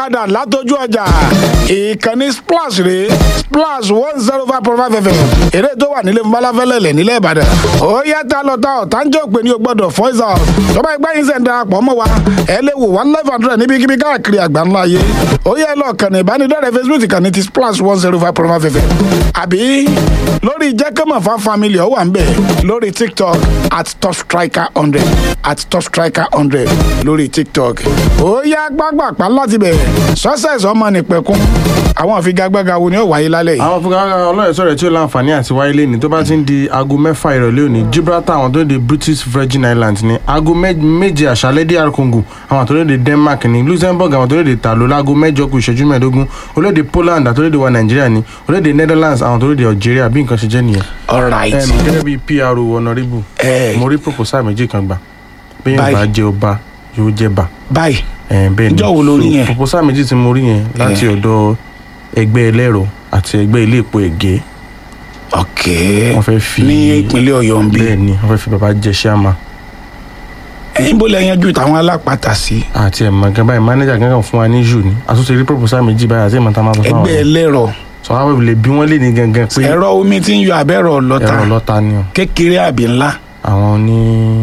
padà látọjú ọjà ìkànnì splash rè splash one zero five point five fm eré tó wà nílé fúnbálàfẹ́lẹ́lẹ̀ nílẹ̀ ìbàdàn ó yá tá lọ tá ọ̀tá ń jẹ́ òpè ní o gbọ́dọ̀ voice out tọ́ba ẹgbẹ́ yín sẹ̀ ń darapọ̀ mọ́ wa ẹ lè wò wá live and direct níbikíbi káàkiri àgbáńlá ayé ó yẹ lọ kàn ní ìbánidọ́rẹ̀ facebook kàn ní ti splash one zero five point five fm àbí lórí jẹ́kẹ́mọ̀ fan family ó wà ń bẹ̀ lórí tiktok at top striker hundred at top striker hundred lórí tiktok ó yá gbàgbàpá láti bẹ̀ success ọmọ nìpẹ̀kún àwọn àfigagbága wo ni ó wáyé lálẹ́ yìí. àwọn fúnkà ọlọ́rẹ̀ sọ̀rọ̀ tí ó láǹfààní àti wáyé lé ní tó bá ti ń di aago mẹ́fà ìrọ̀lẹ́ òní gibraltar àwọn tó ń de british virgin islands ní aago mẹ́- méje àṣálẹ́ dr congo àwọn tó ń de denmark ní luxembourg àwọn tó ń de tàló láago mẹ́jọ kù ìṣẹ́jú mẹ́ẹ̀ẹ́dógún olóde poland àti olóde wa nàìjíríà ní olóde netherlands àwọn tó ń de algeria bí nǹkan ṣe jẹ́ nìyẹn. alright Em, gẹ́gẹ́ bí pr honourable Eh. mo rí proposal méjì kan gbà bí yẹn Báyìí. bá jẹ́ ọba yóò jẹ́ bà báyìí ẹ bẹ́ẹ̀ ni Ǹjọ́ wo lo rí So, yẹn? proposal méjì tí mo rí yẹn láti ọ̀dọ̀ ẹgbẹ́ ẹlẹ́rọ àti ẹgbẹ́ ilé epo ẹ̀gẹ́ ok wọ́n fẹ́ fi ní ìpínlẹ̀ ọ̀yọ́ ń bí bẹ́ẹ̀ ni wọ́n fẹ́ fi bàbá jẹ ṣáàmà ẹ̀yin bó lẹ yanjú táwọn alápàtà sí àti ẹ̀mọ̀ gan báyìí mánéjà gangan fún wa ní jù ní àtúnṣe rí proposal méjì báyìí àti ìmọ̀ta máa sọ fún ẹgbẹ́ àwọn ẹlẹ́rọ sọ wá wẹ̀ lè bí wọ́n lè ní gangan pé ẹ̀rọ omi tí ń yọ abẹ́rọ̀ lọ́ta ẹ̀rọ lọ́ta ni o kékeré àbí ńlá àwọn ní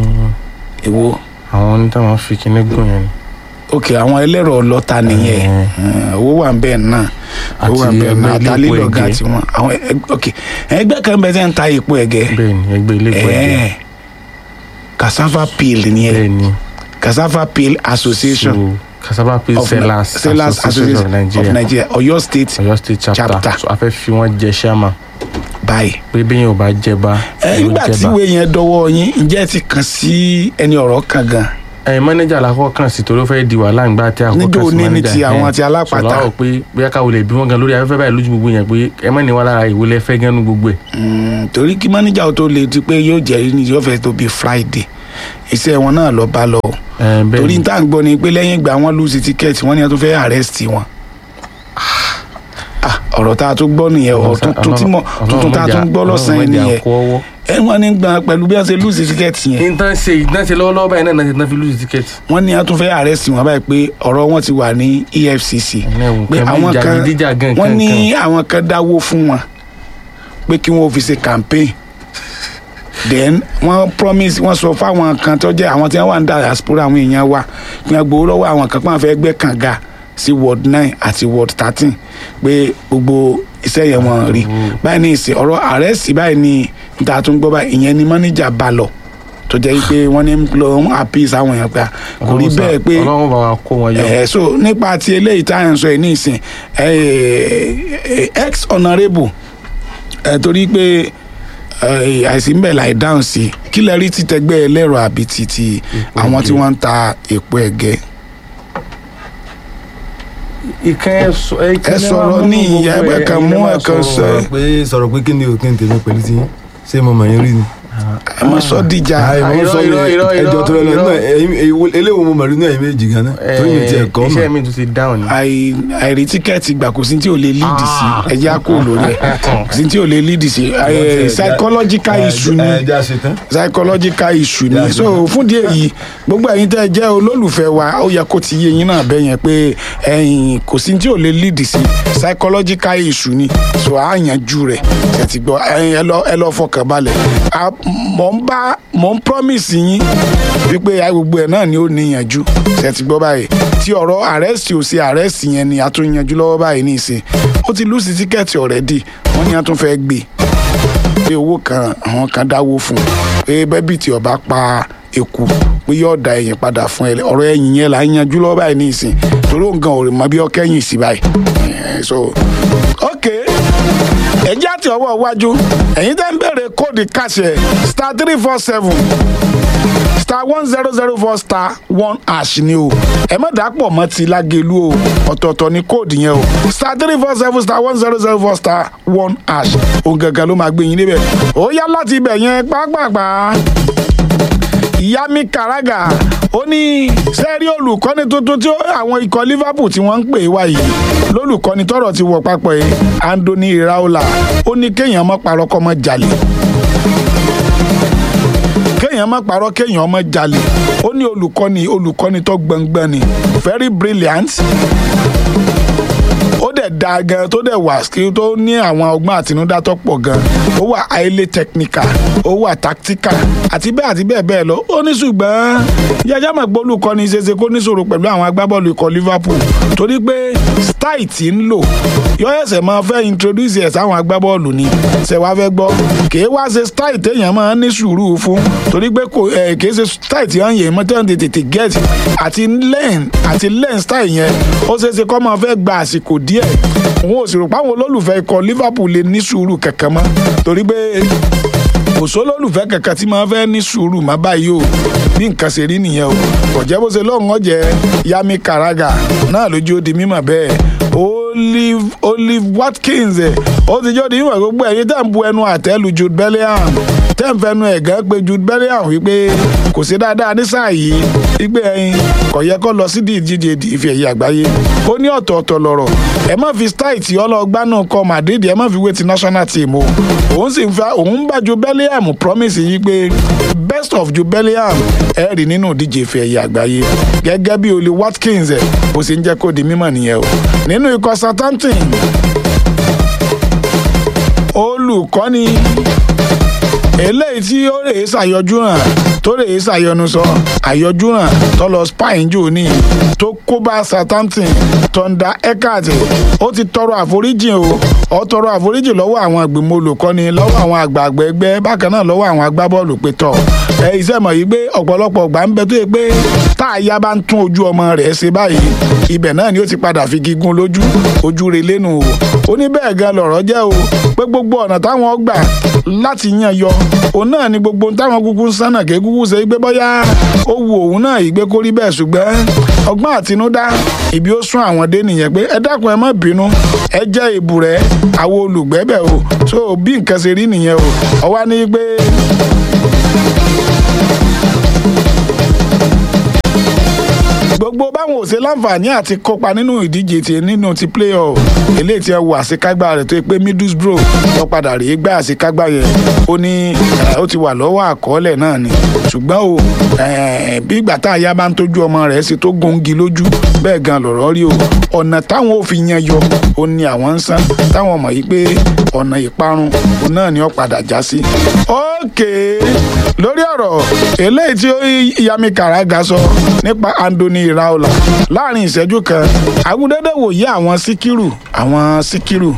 èwo àwọn ní táwọn fi kinní gùn yẹn ni ok àwọn ẹlẹ́rọ lọ́ta nìyẹn Eh. Eh, owó wà ń bẹ́ẹ̀ náà owó wà ń Àti bẹ́ẹ̀ náà ẹgbẹ́ ilé epo àtàlélọ́gà ẹ̀gẹ́. tiwọn àwọn ẹg- ok ẹgbẹ́ kan bẹ́ẹ̀ tẹ́ ń ta epo ẹ̀gẹ́ bẹ́ẹ̀ ni ẹgbẹ́ ilé epo ẹ̀gẹ́ Eh, cassava peel nìyẹn bẹ́ẹ̀ ni cassava peel association so cassava peel of Ni- sellers sellers association of nigeria nigeria ọ̀yọ́ state ọ̀yọ́ state chapter Chapter. so a fẹ́ fi wọ́n jẹ ṣáàmà báyìí. pé bí yẹn ò bá jẹba ẹ yóò nígbà tí jẹba ìwé yẹn dọwọ́ yín ǹjẹ́ ẹ ti kàn sí ẹni ọ̀rọ̀ kan gan ẹ mọ́nẹ́jà làkọ́ kàn sí torí ó fẹ́ di wàhálà ńgbà tí àkọ́kọ́ Níjó kàn sí ní ní mọ́nẹ́jà ti àwọn ẹ̀. ti alápàtà. sọ̀rọ̀ àwọn pé bóyá káwọn lè bí wọ́n gan lórí afẹ́fẹ́ báyìí lójú gbogbo yẹn pé ẹ mọ́ ní wá lára ìwé lẹ́fẹ́ gánú gbogbo ẹ̀. Mm, torí kí mánéjà ó tó le ti pé yóò jẹ́ ní yóò fẹ́ tó bíi friday iṣẹ́ wọn náà lọ bá lọ ẹ bẹ́ẹ̀ torí ni tá à ń gbọ́ ni pé lẹ́yìn ìgbà wọn lùsì tíkẹ́ẹ̀tì wọn ni wọn tó fẹ́ arrest wọn Ah, ọ̀rọ̀ tá a tún gbọ́ nìyẹn ọ̀rọ̀ tuntun tí mo tuntun tá a tún gbọ́ lọ́sàn-án yẹn nìyẹn nìyẹn. ẹ wọn ní gbà pẹ̀lú bí wọ́n ṣe lùsì tíkẹ́ẹ̀tì yẹn intan ṣe intan ṣe lọ́wọ́lọ́wọ́ báyìí náà náà ti fi lùsì tíkẹ́ẹ̀tì. wọ́n ní wọn tún fẹ́ arrest wọn báyìí pé ọ̀rọ̀ wọn ti wà ní efcc ẹ̀wọ̀n pé kan àwọn bí kan jàgídíjàgan wọ́n ní kankan. àwọn kan dáwó fún wọn pé kí wọ́n fi ṣe campaign then wọ́n promise wọ́n sọ fáwọn kan tó jẹ́ àwọn tí wọ́n wà ní diaspora àwọn èèyàn wa kí wọ́n gbowó lọ́wọ́ àwọn kan pé wọ́n fẹ́ gbẹ́ kànga sí ward nine àti ward thirteen pé gbogbo iṣẹ́ yẹn wọ́n rí báyìí ní ìsìn ọ̀rọ̀ àrẹ́sì báyìí ní níta tó ń gbọ́ báyìí ìyẹn ni manager bá lọ tó jẹ́ pé wọ́n ní lọ ń appease àwọn èèyàn pé kò rí bẹ́ẹ̀ pé ọlọ́run bá wa kó wọn yọ. ẹ so nípa ti eléyìí tá à ń sọ yìí ní ìsìn ex honourable ẹ torí pé ẹ, àìsí ń bẹ̀ láì dáhùn sí i kí lẹ rí títẹgbẹ́ ẹlẹ́rọ àbí ti ti Epo àwọn tí ẹ̀gẹ́. wọ́n ń ta èpo ẹ̀gẹ́ ìkan ẹ sọ ẹ ẹ sọ̀rọ̀ ní ìyá ẹgbẹ́ kan mú ẹ̀kan sọ ẹ pé sọ̀rọ̀ pé kí ni òkè tèmi pẹ̀lú ti yín ṣé mo mọ̀ yín rí ni. ẹ má sọ dìjà Àì, mo ń irọ́, sọ irọ́, yẹn, irọ́, ẹjọ́ tó lọ irọ́. náà eléwo mo mọ̀ rí náà ẹ̀yìn méjì gan-an torí mi ti ẹ̀kọ́ iṣẹ́ mọ̀. mi tún ti dáhùn ni. àì àìrí tíkẹ́ẹ̀tì gbà kò sí tí ò lè lead sí ẹjẹ́ á kó lórí ẹ̀ kò sí tí ò lè lead sí ẹ, psychological issue ni. ẹ jẹ́ àṣetán. psychological issue ni Yeah, so fún díẹ̀ yìí gbogbo ẹ̀yin tẹ́ ẹ jẹ́ olólùfẹ́ wa ó yẹ kó ti yé yín náà bẹ́ẹ̀ yẹn pé ẹ̀yin kò sí tí ò lè lead sí psychological issue ni so á yanjú rẹ̀ ẹ ti gbọ́ ẹ̀yin ẹ lọ ẹ lọ fọkàn balẹ̀ A- mò ń bá mò ń promise yín wípé a gbogbo ẹ̀ náà ni ó níyanjú ẹ ti gbọ́ báyìí tí ọ̀rọ̀ arrest ò sí arrest yẹn ni a tún yanjú lọ́wọ́ báyìí ní ìsìn ó ti lùsì tíkẹ́ẹ̀tì already wọ́n ní a tún fẹ́ gbé pé owó kan àwọn kan dáwó fún un pé bẹ́bí tí ọba pa eku pé yóò da ẹ̀yìn padà fún ẹ ọ̀rọ̀ ẹ̀yìn yẹn là ń yanjú lọ́wọ́ báyìí ní ìsìn torí òun gan ò rè mọ bí ọkẹ́yìn sí báyìí Eh, so ok ẹjẹ́ àti ọwọ́ iwájú ẹ̀yin tẹ́ ń bèrè kóòdù kàṣẹ star three four seven star one zero zero four star one hash ni o ẹ má dàpọ̀ mọ́ ti lágẹ̀lú o ọ̀tọ̀ọ̀tọ̀ ni kóòdù yẹn o star three four seven star one zero zero four star one hash òun gangan ló máa gbé yín níbẹ̀ ó yá láti ibẹ̀ yẹn pápápá ìyámi karaga ó ní sẹ́ẹ̀rí olùkọ́ni tuntun tí ó- àwọn ikọ̀ liverpool tí wọ́n ń pè wá yìí lólùkọ́ni tọrọ ti wọ̀ papọ̀ yìí anthony iraola ó ní kéèyàn mọ́ parọ́ kọ́ mọ́ jalè kéèyàn má parọ́ kéèyàn má jalè ó ní olùkọ́ni olùkọ́ni tó gbọ̀ngbọ̀n ni very brilliant ó dẹ̀ da gan tó dẹ̀ wà skill tó ní àwọn ọgbọ́n àtinúdá tó pọ̀ gan ó wà highly technical ó wà tactical àti bẹ́ẹ̀ àti bẹ́ẹ̀ bẹ́ẹ̀ lọ ó ní ṣùgbọ́n yájá mọ̀ pé olùkọ́ni ṣeéṣe kó níṣòro pẹ̀lú àwọn agbábọ́ọ̀lù ikọ̀ Liverpool torí pé style tí ń lò yọ ẹsẹ̀ máa fẹ́ introduce ẹ̀ sáwọn agbábọ́ọ̀lù ni ṣe wá fẹ́ gbọ́ kì í wá ṣe style téèyàn máa ní sùúrù fún torí pé kò ẹ̀ kì í ṣe style tí wọ́n yẹn mọ́ tẹ́wọ́n tètè get àti learn àti learn style yẹn ó ṣeéṣe kó máa fẹ́ gba àsìkò díẹ̀ òun ò sì rò pé àwọn olólùfẹ́ ikọ̀ Liverpool lè ní sùúrù kankan mọ́ torí pé kò sólólùfẹ́ kankan tí máa fẹ́ ní sùúrù má báyìí o bí nǹkan ṣe rí nìyẹn o kò jẹ́ bó ṣe lọ́hùn ọ̀jẹ̀ Yami Karaga náà lójú ó di mímọ̀ bẹ́ẹ̀ Olive Olive Watkins ẹ̀ ó ti jọ́ di mímọ̀ gbogbo ẹ̀yin tẹ́ ń bu ẹnu àtẹ́lu Jude Bellingham tẹ́ ń fẹnu ẹ̀gán pé Jude Bellingham wípé kò sí dáadáa ní sáà yìí wípé ẹyin kò yẹ kó lọ sí ìdíje ìfẹ́ ẹ̀yẹ àgbáyé ó ní ọ̀tọ̀ọ̀tọ̀ lọ̀rọ̀ ẹ má fi style tí ọlọ́gbá náà kọ Madrid ẹ má fi wé ti national team o òun sì ń fa òun bá Jude Bellingham promise yìí pé best of Jude Bellingham ẹ rí nínú ìdíje ìfẹ́ ẹ̀yẹ àgbáyé gẹ́gẹ́ bí Oli Watkins ẹ̀ bó ṣe ń jẹ́ kó di mímọ̀ nìyẹn o nínú ikọ̀ Southampton olùkọ́ni eléyìí tí ó rèé ṣàyọjú hàn tó rèé ṣàyọnu sọ àyọjú hàn tó lọ spain jù ní tó kó bá Southampton Thunder Eckert ó ti tọrọ àforíjì o ó tọrọ àforíjì lọ́wọ́ àwọn ìgbìmọ̀ olùkọ́ni lọ́wọ́ àwọn àgbààgbà ẹgbẹ́ bákan náà lọ́wọ́ àwọn agbábọ́ọ̀lù pé tọ̀ ẹ iṣẹ́ mọ̀ yìí pé ọ̀pọ̀lọpọ̀ ọgbà ń bẹ tó yẹ pé tá a yá bá ń tún ojú ọmọ rẹ̀ ṣe báyìí ibẹ̀ náà ni ó ti padà fi gígùn lójú ojú rẹ̀ lẹ́nu o ó ní bẹ́ẹ̀ gan lọ̀rọ̀ jẹ́ o pé gbogbo ọ̀nà táwọn gbà láti yan yọ òun náà ni gbogbo táwọn kúkú ń sánà ké kúkú ṣe gbé bọ́yá ó wu òun náà ìgbé kó rí bẹ́ẹ̀ ṣùgbọ́n ọgbọ́n àtinúdá ibi ó sún àwọn dé nìyẹn pé ẹ dákun ẹ má bínú ẹ jẹ́ ìbùrẹ́ àwọn olùgbẹ́bẹ̀ o so bí nǹkan ṣe rí nìyẹn o ọwá ní pé gbogbo báwọn ò ṣe láǹfààní àti kópa nínú ìdíje ti nínú ti playoff eléyìí tí ẹ wo àṣekágbá rẹ̀ tó yẹ pé Middlesbrough lọ padà rèé gbá àṣekágbá yẹn ó ní ó ti wà lọ́wọ́ àkọọ́lẹ̀ náà ni ṣùgbọ́n o bí ìgbà tá a yá bá ń tójú ọmọ rẹ̀ ṣe tó gongi lójú bẹ́ẹ̀ gan lọ̀rọ̀ rí o ọ̀nà táwọn ò fi yan yọ ó ní àwọn ń san táwọn mọ̀ yìí pé ọ̀nà ìparun òun náà ni ó padà já sí. ókè lórí ọ̀rọ̀ eléyìí tí Yami Karaga sọ nípa Anthony Iraola láàrin ìṣẹ́jú kan agudẹ́dẹ́ wòye àwọn síkírù àwọn síkírù.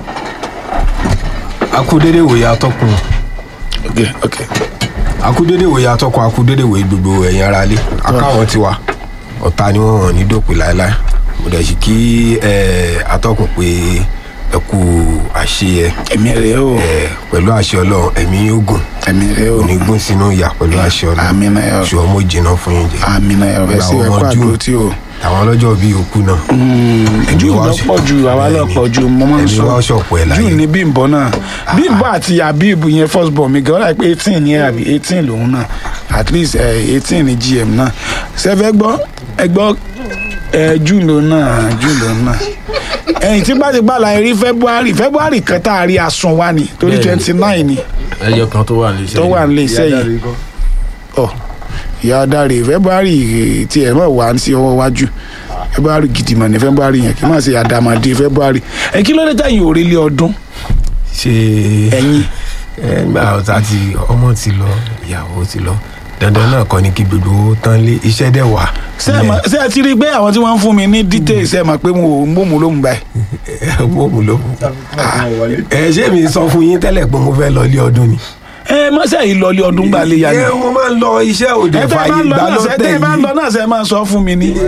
akúdédé wòye atọ́kùn ok ok akúdédé wòye atọ́kùn akúdédé wòye gbogbo ẹ̀yin ara lé akáwọn ti wà ọ̀tá ni wọ́n hàn ní dòpin láéláé mo dẹ̀ sì kí atọ́kùn pé ẹ kú àṣeyẹ ẹ̀mí rẹ̀ o pẹ̀lú àṣẹ ọlọ́run ẹ̀mí ogun ẹ̀mí rẹ̀ o òní gún sínú ìyà pẹ̀lú àṣẹ ọlọ́run àmín náà yọ ṣùgbọ́n mo jìnnà fún yín jẹ àmín náà yọ ẹ sí Gbogbo ẹ̀kọ́ àwọn àdúró Júù, tí o. àwọn ọlọ́jọ́ bíi òkú náà jù wa lọ ṣe- pọ̀ ju àwa lọ Bẹ́ẹ̀ni. pọ̀ ju mo máa ń Ẹ̀mí sọ wa ṣọ̀pọ̀ ẹ̀ láyé. jù ní bímbọ náà bímbọ àti habib yẹn first born mi gan ọ́ láì pé eighteen ní àbí eighteen lòun náà at least eighteen ní gm náà ṣẹfẹ gbọ́ ẹ gbọ́ ẹ jù lòun náà jù lòun náà ẹ̀yìn tí bá ti gbà láyé rí february february kan tá a rí asun wa ni torí Bẹ́ẹ̀ni. twenty nine ni ẹyọ kan tó wà nílé iṣẹ́ tó wà nílé iṣẹ́ yìí ọ ìyá adarí february tí ẹ mọ̀ wá sí ọwọ́ wájú february gidi mọ̀ ní february yẹn kí n má ṣe àdàmàdì february ẹ kí ló dé tẹ̀yìn òrèlé ọdún ṣe ẹ̀yìn ẹ nígbà ọ̀tá ti ọmọ ti lọ ìyàwó ti lọ dandan náà kọ́ ni kí gbogbo owó tán lé iṣẹ́ dẹ̀ wà. ṣé ẹ mọ̀- ṣé ẹ ti rí i pé àwọn tí wọ́n ń fún mi ní details ẹ mọ̀ pé mo ò ń bòmù lóhùn báyìí mo mú ló mú. ẹ ṣé mi sọ fún yín tẹ́lẹ̀ pé mo fẹ́ lọ ilé ọdún ni. ẹ mọ̀ ṣe ìlọlé ọdún gbà lè yá ni ẹ mo máa ń lọ iṣẹ́ òde ẹ tẹ́ ẹ bá fàyè ń lọ ìgbà náà ṣe lọ́tẹ̀ tẹ́ ẹ bá ń lọ yìí. náà ṣe máa sọ fún mi ni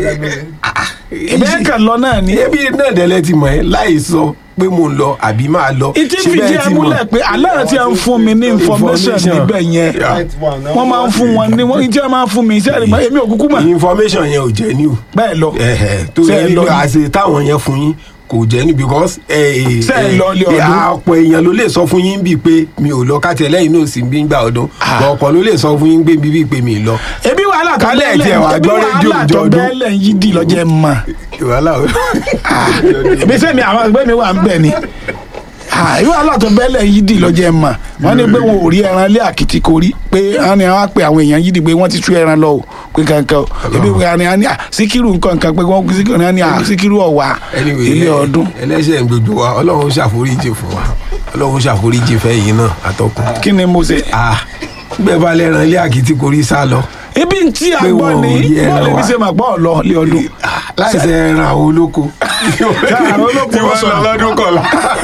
ìbẹ́ kan lọ náà ni ebi náà dẹ́lẹ̀ ti mọ̀ ẹ́ láì sọ pé mo ń lọ àbí máa lọ. ìtí Ṣé fìdí bẹ́ẹ̀ ẹ ti mọ̀? múlẹ̀ pé aláàrẹ̀ tí a ń fún mi ní information Information. níbẹ̀ yẹn wọ́n máa ń fún wọn ní wọ́n ìjẹ́ máa ń fún mi iṣẹ́ rẹ̀ èmi ò kúkú mọ̀ information yẹn ò jẹ́ ní o. bẹ́ẹ̀ lọ ẹ̀hẹ̀ tó Ṣé yẹ ẹ ní lọ ní? àṣẹ táwọn yẹn fún yín kò jẹ́ ní because ẹ Ṣé ẹ lọ ilé ọdún? ọ̀pọ̀ èèyàn ló lè sọ fún yín bíi pé mi ò lọ káàtì ẹlẹ́yìn náà sì ń bí ń gbà ọdún Ah. ọ̀pọ̀ ló lè sọ fún yín gbé bíi pé mi ì lọ. ebi wàhálà tó Kálẹ̀ bẹ́ẹ̀lẹ̀ tiẹ̀ wá ebi gbọ́ rédíò wàhálà tó ìjọ ọdún. bẹ́ẹ̀lẹ̀ yìí dì lọ́jẹ́ mọ̀ wàhálà o. ebi sẹ́mi àwọn ẹgbẹ́ mi wà ń bẹ̀ ni Ah, irú àlàtọ̀ bẹ́lẹ̀ yìí dì lọ́jọ́ ẹ̀ mà wọ́n ní pé wọn ò rí ẹran lé àkìtì kò rí pé wọ́n ní wọ́n á pe àwọn èèyàn yìí dì pé wọ́n ti tú ẹran lọ o pé kankan o ebi pé wọ́n ní à síkírù nǹkan kan pé wọ́n síkírù náà ní à síkírù ọ̀wà Anyway, ilé ẹ- ọdún ẹlẹ́ṣẹ̀ ń gbogbo wa ọlọ́run ṣàforíjì fún wa ọlọ́run ṣàforíjì fẹ́yìn náà àtọkùn. kí ni mo ṣe. ah bẹ́ẹ̀ bá lẹ́ran ilé àkìtì kò rí sá lọ ibi tí a Pé gbọ́ wọn ò ni rí ẹran bọ́ọ̀lù mi wa. ṣe mà gbọ́ ọ̀lọ́ lé ọdún. láìsẹ̀ ẹran àwọn olóko àwọn olóko tí wọ́n sọ. lọ lọ́dún kọ̀ọ̀la.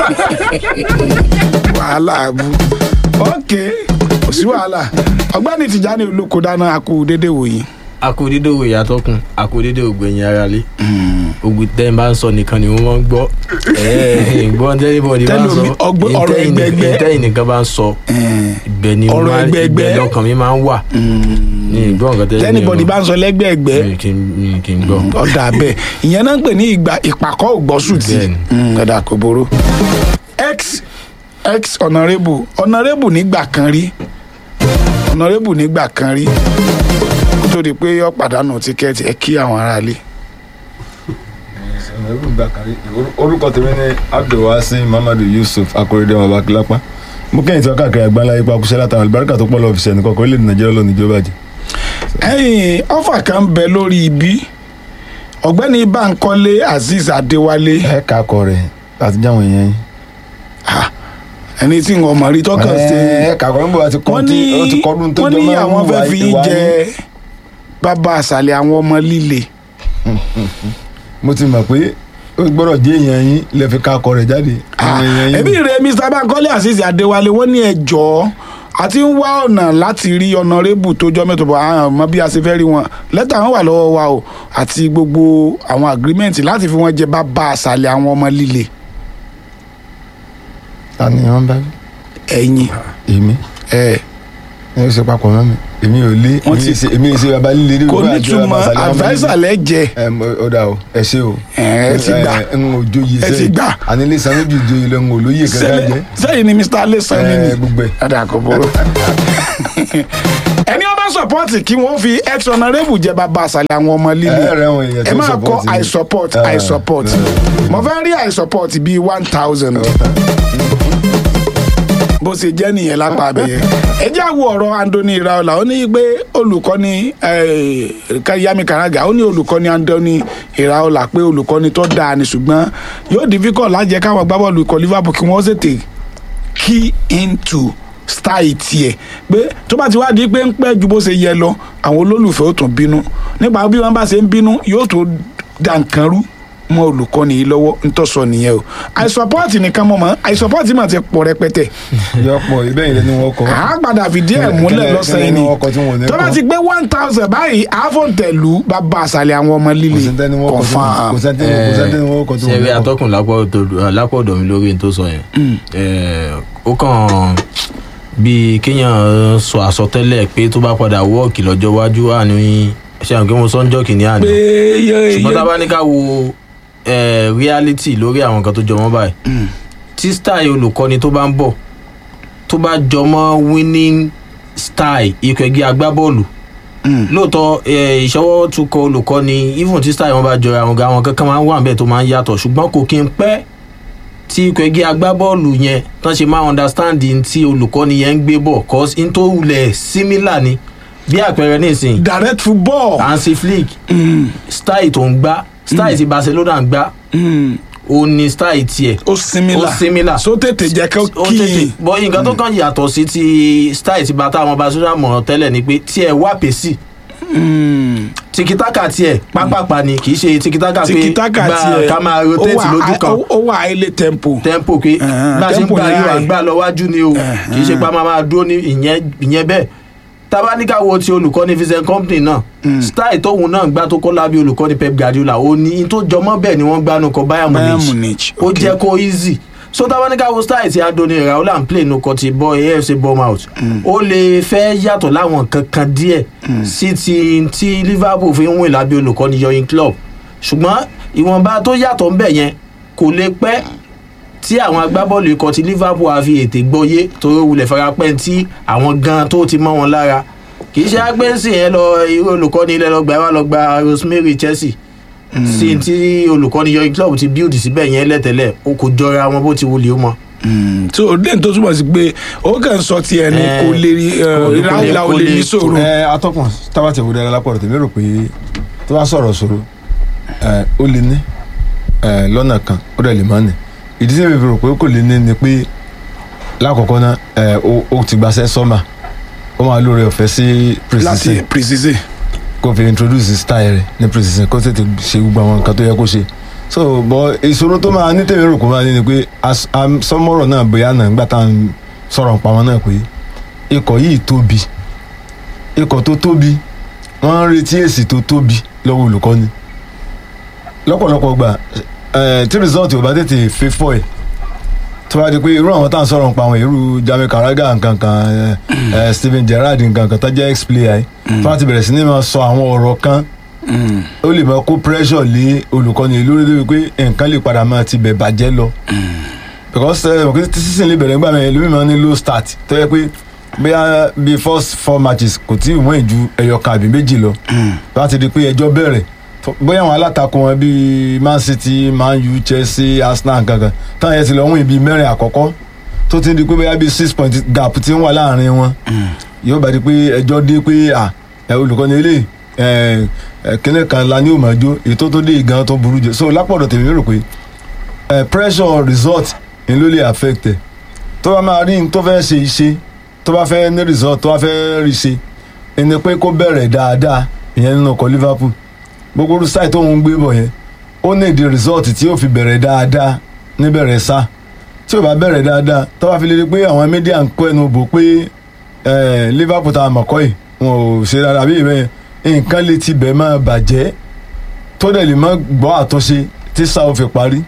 wàhálà abu ok kò sí wàhálà ọgbẹ́ni Tìjání olóko dáná akú dédé wòyí. akódédé òwe ìyàtọ̀kùn akódédé ògbẹ̀yìn aráalé ogun tẹ́ ń bá ń sọ nìkan ni wọ́n máa ń gbọ́ ìgbọ́n tẹ́lifọ̀dì bá ń sọ Tẹ́lómi, ọgbọ́- ọ̀rọ̀ ẹgbẹẹgbẹ́. ìtẹ́yìn nìkan bá ń sọ ibẹ̀ ni Ọ̀rọ̀ máa- ẹgbẹẹgbẹ́. ibẹ̀ lọ́kàn mi máa ń wà ní ìgbọ́n nǹkan tẹ́lẹ̀ tẹ́nibọ̀dì bá ń sọ lẹ́gbẹ̀ẹ́gbẹ́ mi kì í- mi kì í gbọ́. ọ̀dà bẹ́ẹ̀ ìyẹn náà ń pè ní ìgbà ìpàkọ́ ògbọ́sùtì Bẹ́ẹ̀ni. ọ̀dà kò boró. x x honourable honourable nígbà kan rí honourable nígbà kan rí kó tó di pé ó pàdánù tíkẹ́ẹ̀tì ẹ kí àwọn aráalé. ẹ̀rù gbà kárí orúkọ tèmi ní abdulwasi muhammadu yusuf akorede babakilapa mo kẹ́yìn tí wọ́n káàkiri àgbáńlá ipa kúṣẹ́ látàwọn àlùbáríkà tó pọ̀ lọ́ọ́ fi ṣẹ́ni kọ́kọ́ orílẹ̀-èdè nàìjíríà lónìí ìjọba jẹ́. ẹ̀yìn ọ̀fà kan bẹ lórí ibi ọ̀gbẹ́ni Bánkọ́lé Azeez Adéwálé ẹ ká akọ rẹ àti jáwọn èèyàn yín. ah, ẹni tí wọn mọ̀ rí tọkàn ṣe ẹ ká akọ níbo àti wọ́n kọ́ ní tí ó ti kọ́dún tó wọ́n jọ ní máa ń àwọn fẹ́ wà fi ìwà jẹ yín. bàbá àṣàlẹ̀ àwọn ọmọ líle mo ti mọ̀ pé ó gbọ́dọ̀ jẹ́ èèyàn yín lè fi ká akọ rẹ̀ jáde. àwọn èèyàn yín ẹbí rẹ Mr. Bánkọ́lé Azeez Adéwálé wọ́n ní ẹjọ́ àti ń wá ọ̀nà láti rí ọ̀nàrẹ́bù tó jọ mẹ́tò bọ̀ àwọn ọmọ bí a ṣe fẹ́ rí wọn lẹ́tà wọn wà lọ́wọ́ wa o àti gbogbo àwọn agreement láti fi wọ́n jẹ bàbá àṣàlẹ̀ àwọn ọmọ líle ta ni wọ́n bá wí? ẹ̀yìn èmi ẹ̀ ẹ ṣe papọ̀ mọ́ mi èmi ò lé Wọ́n èmi ti- ṣe èmi ṣe baba líle rí kò wípé àjọ nítumọ̀ Baba Sàlẹ̀ ọmọ adviser líle. lẹ́jẹ̀ ẹ mọ- ó dà o ẹ ṣe o. ẹ ti gbà ẹ ń ojóye Ẹ ti gbà. ànílé sanwó ju ìjòyè lọ ń wò lóye kankan Sẹ́lẹ̀- jẹ. sẹ́yìn ni Mr. alesan Ẹ, nínú gbogbo ẹ̀. ẹ̀dá kò burú. ẹni ọba sọpọ́ọ̀tì kí wọ́n fi ex honourable jẹ bàbá àṣàlẹ̀ àwọn ọmọ líle Ẹ rẹ̀ wọ̀n èèyàn ẹ tó máa support kọ yín. i support Ẹ, i support mo fẹ́ rí i support bíi one thousand bó ṣe jẹ́ nìyẹn lápá abẹ́yẹ ẹ jẹ́ àwọ̀ ọ̀rọ̀ Anthony Iraola ó ní pé olùkọ́ni eh, Yami Karaga ó ní olùkọ́ni Anthony Iraola pé olùkọ́ni tó dáa ni ṣùgbọ́n yóò difficult láti jẹ́ káwọn agbábọ́ọ̀lù ikọ̀ Liverpool kí wọ́n ṣètè key into style tiẹ̀ pé tó bá ti wá di pé ń pẹ́ ju bó ṣe yẹ lọ àwọn olólùfẹ́ ó tún bínú nípa bí wọ́n bá ṣe ń bínú yóò tó dà nǹkan rú mọ́ olùkọ́ni yìí lọ́wọ́ ń tọ́sọ nìyẹn o àìsọpọ́ọ̀tì nìkan mọ̀ mọ́ àìsọpọ́ọ̀tì mà ti pọ̀ rẹpẹtẹ yọpọ ibẹ̀ yìí lẹni wọn kọ. a padà fìdí ẹ̀ múlẹ̀ Kílẹ̀- lọ́sàn-án kílẹ̀ ni ní ọkọ̀ tí wọn ò ní tó bá kọ. ti gbé one thousand báyìí àfọ̀ǹtẹ̀lú bàbá àṣàlẹ̀ àwọn ọmọ kò líle sẹ́ni wọn kọ tí wọn kò sẹ́ni kò sẹ́ni wọn kọ tí wọn ṣẹ̀rí ní kọ. atọ́kùn lápò ọ̀dọ̀ mi lórí n tó sọ yẹn Eh, ó kàn bíi kéèyàn sọ àsọtẹ́lẹ̀ pé tó bá padà wọ́ọ̀kì lọ́jọ́ iwájú àní ṣe àwọn kí mo sọ ń jọ́ kìíní àná pé yẹ ṣùgbọ́n tá a bá ní ká wo eh, reality lórí àwọn nǹkan tó jọ mọ́ báyìí tí style olùkọ́ni tó bá ń bọ̀ tó bá jọ mọ́ winning style ikọ̀ ẹgbẹ́ agbábọ́ọ̀lù lóòótọ́ eh, ìṣọwọ́ tukọ̀ olùkọ́ni even tí style wọn bá jọra àwọn ga àwọn kankan máa ń wà níbẹ̀ tó máa ń yàtọ̀ ṣùgbọ́n kò kí n pẹ́ tí ikọ̀ ẹgbẹ́ agbábọ́ọ̀lù yẹn tán ṣe máa understand n tí olùkọ́ni yẹn ń gbé bọ̀ cause n tó wulẹ̀ similar ni bí àpẹẹrẹ nísìnyí direct football Hansi Flick style tó ń gbá style tí Barcelona ń gbá Mm. ó ní style tiẹ̀ ó similar ó similar. so tètè jẹ́ kó ó kí tètè bọ́ nǹkan tó kàn yàtọ̀ sí ti style tí bàtà àwọn Barcelona mọ̀ tẹ́lẹ̀ ni pé tiẹ̀ wá pèsè tikitaka tiẹ̀ pápápá ni kì í ṣe tikitaka pé tìkítàkà gba tiẹ̀ ká máa ó rotate wà- lójú kan ó- ó wà highly tempo tempo pé Ẹ̀hẹ̀n, bá a ṣe ń tempo gbà ni yóò high. àgbà lọ wájú ni o kì í ṣe pé a máa máa dúró ní ìyẹn ìyẹn bẹ́ẹ̀ tabaníkà wo ti olùkọ́ni vincent company náà style tóun náà gbá tó kọ́ lábẹ́ olùkọ́ni pep guardiola ó ní in tó jọmọ́ bẹ́ẹ̀ ni wọ́n gbánu kọ bayern Bayern munich Munich, ó okay. jẹ́ kó easy so tabaníkà wo style ti adoni raola ń play no kọ ti bọ afc bournemouth ó lè fẹ́ yàtọ̀ láwọn kankan díẹ̀ sí ti ti liverpool fi ń wìn lábẹ́ olùkọ́ni yọyin club ṣùgbọ́n ìwọ̀nba tó yàtọ̀ ń bẹ̀ yẹn kò lè pẹ́ tí àwọn agbábọ́ọ̀lù ikọ̀ ti liverpool á fi ètè gbọ́yé torí wulẹ̀ farapẹ́ tí àwọn gan tó ti mọ́ wọn lára kì í ṣe agbẹ́sìn yẹn lọ irú olùkọ́ni ilẹ̀ lọ gbà wá lọ gba rosemary chelsea sí tí olùkọ́ni yọrin club ti build síbẹ̀ yẹn lẹ́tẹ̀lẹ̀ o kò jọra wọn bó ti wulẹ̀ ó mọ Mm, so lẹ́yìn tó túmọ̀ sí pé ó kàn ń sọ tiẹ̀ ni Eh, kò lè rí kò lè- ráúlà ò kò lè lè- ní sòrò. ẹ atọ́kùn tábàtì ìwúdẹ alápọ̀rọ̀ tèmi rò pé tó bá sọ̀rọ̀ sọ̀rọ̀ ẹ ó lè ní ẹ lọ́nà kan ó dẹ̀ lè má ní ìdí tí mi fi rò pé kò lè ní ni pé lákọ̀ọ́kọ́ náà ẹ ó ó ti gbaṣẹ́ sọ́mà ó máa lóore ọ̀fẹ́ sí láti precision precise. kó fi introduce style rẹ̀ ní precision kó tètè ṣe gbogbo àwọn nǹkan tó yẹ kó ṣe so bọ ìṣòro tó máa ní tèmi rò kó máa ní ni pé as- am- sọmọrọ náà bóyá náà nígbà tá à ń sọ̀rọ̀ nípa wọn náà pé ikọ̀ yìí tóbi ikọ̀ tó tóbi wọ́n ń retí èsì tó tóbi lọ́wọ́ olùkọ́ni lọ́pọ̀lọpọ̀ gbà eh, tí result ò bá tètè fẹ́ fọ́ ẹ̀ tó bá di pé irú àwọn tá à ń sọ̀rọ̀ nípa àwọn irú Jamie Carragher nkankan eh, eh, Steven Gerrard nkankan tó jẹ́ ex-player yìí tó bá ti bẹ̀rẹ̀ sí ní máa sọ àwọn ọ̀rọ̀ kan ó lè máa kó pressure lé olùkọ́ni lórí débi pé nǹkan lè padà máa ti bẹ̀ bàjẹ́ lọ because ẹ mọ̀ pé tí sísìn lè bẹ̀rẹ̀ nígbà mẹ́rin lómi máa ní low start tó yẹ pé bóyá bí first four matches kò tí ì wọ́n ju ẹyọ kan àbí méjì lọ láti di pé ẹjọ́ bẹ̀rẹ̀ tó- bóyá àwọn alátakò wọn bíi Man City Man U Chelsea Arsenal kankan táwọn yẹn ti lọ wọ́n ibi mẹ́rin àkọ́kọ́ tó ti di pé bóyá bíi six point gap ti ń wà láàrin wọn yóò bá di pé ẹjọ́ dé pé à ẹ olùkọ́ni eléyìí ẹ ẹ kíní kan la ní òmàjò ètò tó dé ìgan tó burú jù so lápọ̀dọ̀ tèmi rò pé ẹ pressure result ni ló lè affect ẹ tó bá máa rí n tó fẹ́ ṣe iṣẹ́ tó bá fẹ́ ní result tó bá fẹ́ rí ṣe ẹni pé kó bẹ̀rẹ̀ dáadáa ìyẹn nínú ọkọ̀ Liverpool gbogbo orú sáì tó ń gbé bọ̀ yẹn ó ní ìdí result tí yóò fi bẹ̀rẹ̀ dáadáa níbẹ̀rẹ̀ sá tí ò bá bẹ̀rẹ̀ dáadáa tó bá fi lè rí pé àwọn media ń kó ẹnu bò pé eh, Liverpool tá a mọ̀ kọ́ yìí wọn ò ṣe dáadáa bí ìbẹ́yẹn nǹkan lè ti bẹ̀ máa bàjẹ́ tó dẹ̀ lè má gbọ́ àtúnṣe tí sáà ó fi parí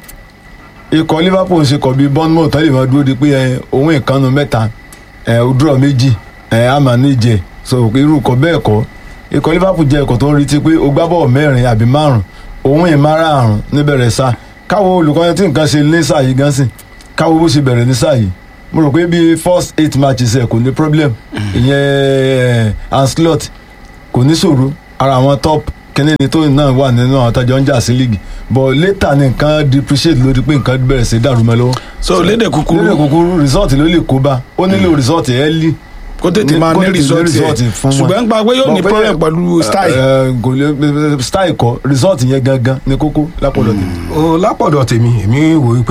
ikọ̀ Liverpool ń ṣe kọ̀ bíi Bournemouth tó lè máa dúró de pé ẹ, òun ìkànnù mẹ́ta ẹ, ó dúró méjì ẹ, á máa níjẹ so irú ikọ̀ bẹ́ẹ̀ kọ́ ikọ̀ Liverpool jẹ́ ikọ̀ tó ń retí pé ó gbá bọ́ọ̀ mẹ́rin àbí márùn òun ìmára àrùn níbẹ̀rẹ̀ sá káwo olùkọ́ni tí nǹkan ṣe ní sáà yìí gan sìn káwo bó ṣe bẹ̀rẹ̀ ní sáà yìí mo rò pé bíi first eight matches ẹ̀ kò ní problem ìyẹn ẹ̀, Ancelotti kò ní ṣòro ara àwọn top kíní ni tó náà wà nínú àwọn tájọ ń jà sí league but later ni nǹkan depreciate lórí pé nǹkan bẹ̀rẹ̀ sí dàrú mọ́ lọ́wọ́. so lédè kúkúrú nílẹ̀ kúkúrú result ló lè kó bá ó nílò result early. kó tètè ní- máa kó ní tètè ní result result yẹ fún wọn. ṣùgbọ́n gba pé yóò ní Bọ̀ pé- problem pẹ̀lú style. ẹ, kò lè style kọ result yẹn gangan ni kókó lápọ̀lọ̀ tèmi. o lápọ̀dọ̀ tèmi èmi wò wípé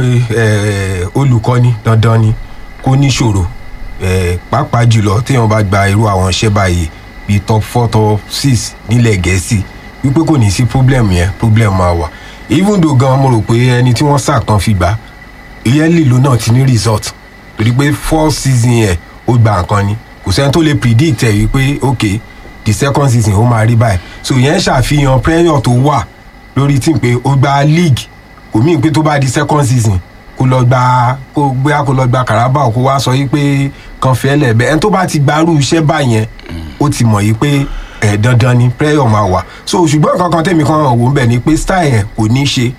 eh, olùkọ́ni dandan ni kó níṣòro eh, pàápàá jùlọ téèyàn bá gba irú àwọn iṣẹ́ báyìí bíi top four top six nílẹ̀ gẹ̀ẹ́sì wípé kò ní sí problem yẹn problem máa wà even though gan mo rò pé ẹni tí wọ́n sàkàn fi gbà ìyẹn lílo náà ti ní result torí pé four season yẹn ó gba nǹkan ni kò sẹ́ni tó lè predict ẹ̀ wípé ok the second season ó máa rí báyìí so ìyẹn ṣàfihàn pressure tó wà lórí tí pé ó gba league kò mí pé tó bá di second season kó lọ gba kó gbéra kó lọ gba Carabao kó wá sọ yìí pé kan fẹ́ lẹ̀ bẹ́ẹ̀ ẹni tó bá ti gbarú iṣẹ́ báyẹn ó ti mọ̀ yìí pé ẹ̀ dandan ni pressure máa wà so ṣùgbọ́n kankan tèmi kan wò ń bẹ̀ ni pé style yẹn kò ní ṣe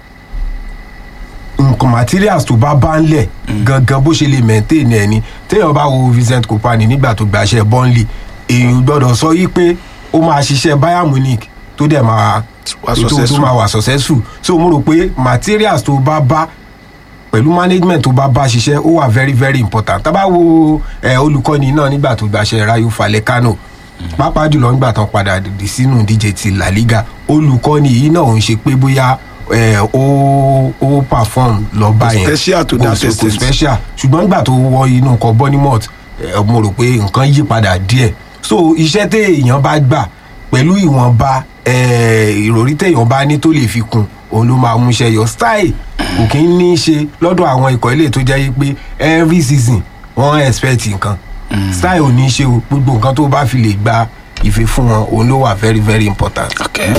nǹkan materials tó bá bá ń lẹ̀ gangan bó ṣe lè maintain ẹ̀ ni téèyàn bá wo Vincent Kompany nígbà tó gbaṣẹ́ Burnley èèyàn gbọ́dọ̀ sọ yìí pé ó máa ṣiṣẹ́ Bayern Munich tó dẹ̀ máa Wà tó- tó successful. máa wà successful so mo rò pé materials tó bá bá pẹ̀lú management tó bá bá ṣiṣẹ́ ó wà very very important tá bá wo ẹ olùkọ́ni náà nígbà tó gbaṣẹ́ Rayo Vallecano pàápàá jùlọ nígbà tó padà dìde sínú ìdíje ti La Liga olùkọ́ni yìí náà ò ń ṣe pé bóyá ẹ ó ó perform lọ bá yẹn special to Kò that sí- kò extent. special ṣùgbọ́n nígbà tó wọ inú nǹkan Bournemouth ẹ, mo rò pé nǹkan yí padà díẹ̀ so iṣẹ́ téèyàn bá gbà pẹ̀lú ìwọ̀nba ẹ, ìròrí téèyàn bá ní tó lè fi kún òun ló máa mú iṣẹ́ yọ style kò kí ń ní í ṣe lọ́dọ̀ àwọn ikọ̀ ilé tó jẹ́ yí pé every season wọ́n expect nǹkan style ò ní í ṣe o gbogbo nǹkan tó bá fi lè gba ìfẹ́ fún wọn òun ló wà very very important. Okay.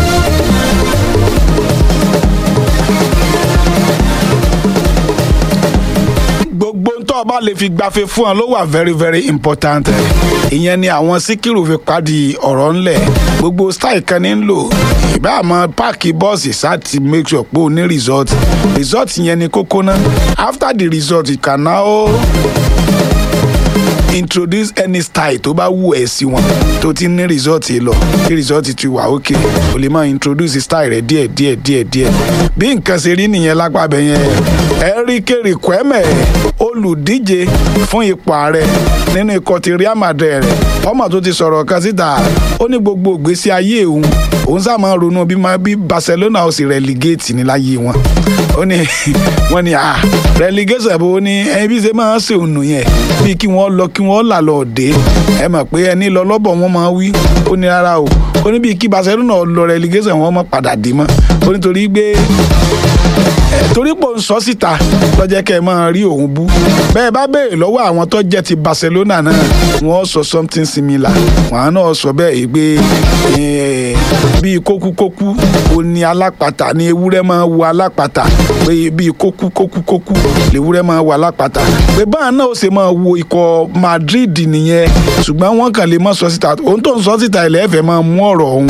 gbogbo ń tọ́ ọ bá lè fi gbafẹ́ fún ọ ló wà very very important ìyẹn ni àwọn síkírù fi padì ọ̀rọ̀ ńlẹ̀ gbogbo style kan ní ń lò ìbá àmọ́ páàkì bọ́ọ̀sì sáti make sure pé o ní result result yẹn ni kókó náà after the result you can now introduce any style tó bá wù ẹ́ sí wọn tó ti ní result lọ tí result ti wà ókè o lè máa introduce style rẹ díẹ̀ díẹ̀ díẹ̀ díẹ̀ bí nǹkan ṣe rí nìyẹn lápá bẹ̀ yẹn Enrique Riquelme olùdíje fún ipò ààrẹ nínú ikọ̀ ti Real Madrid rẹ̀ ọmọ tó ti sọ̀rọ̀ kan síta ó ní gbogbo ìgbésí ayé òun òun sá máa ń ronú bí ma- bí Barcelona ó sì relegate ní láyé wọn ó ní wọ́n ní ah relegation bó ní ẹni bí ṣe máa ń ṣe òun nù yẹn bí kí wọ́n lọ kí wọ́n là lọ dé ẹ mọ̀ pé ẹni lọ lọ́bọ̀ wọn máa wí ó ní rárá o ó ní bí kí Barcelona lọ relegation wọn mọ̀ padà dé mọ́ ó nítorí gbé torí pò ń sọ síta lọ́jẹ́ kẹ́ ẹ máa rí òun bú bẹ́ẹ̀ bá béèrè lọ́wọ́ àwọn tó jẹ́ ti Barcelona náà wọ́n sọ something similar wọ́n náà sọ bẹ́ẹ̀ yìí pé eh, bíi kókúkókú ó ní alápatà ní ewúrẹ́ máa wo alápatà pé bíi kókúkókúkókú lewúrẹ́ máa wo alápatà pé báà náà ó ṣe máa wo ikọ̀ Madrid nìyẹn ṣùgbọ́n wọ́n kàn lè má sọ síta òun tó ń sọ síta ilẹ̀ ẹ̀fẹ̀ máa mú ọ̀rọ̀ ọ̀hún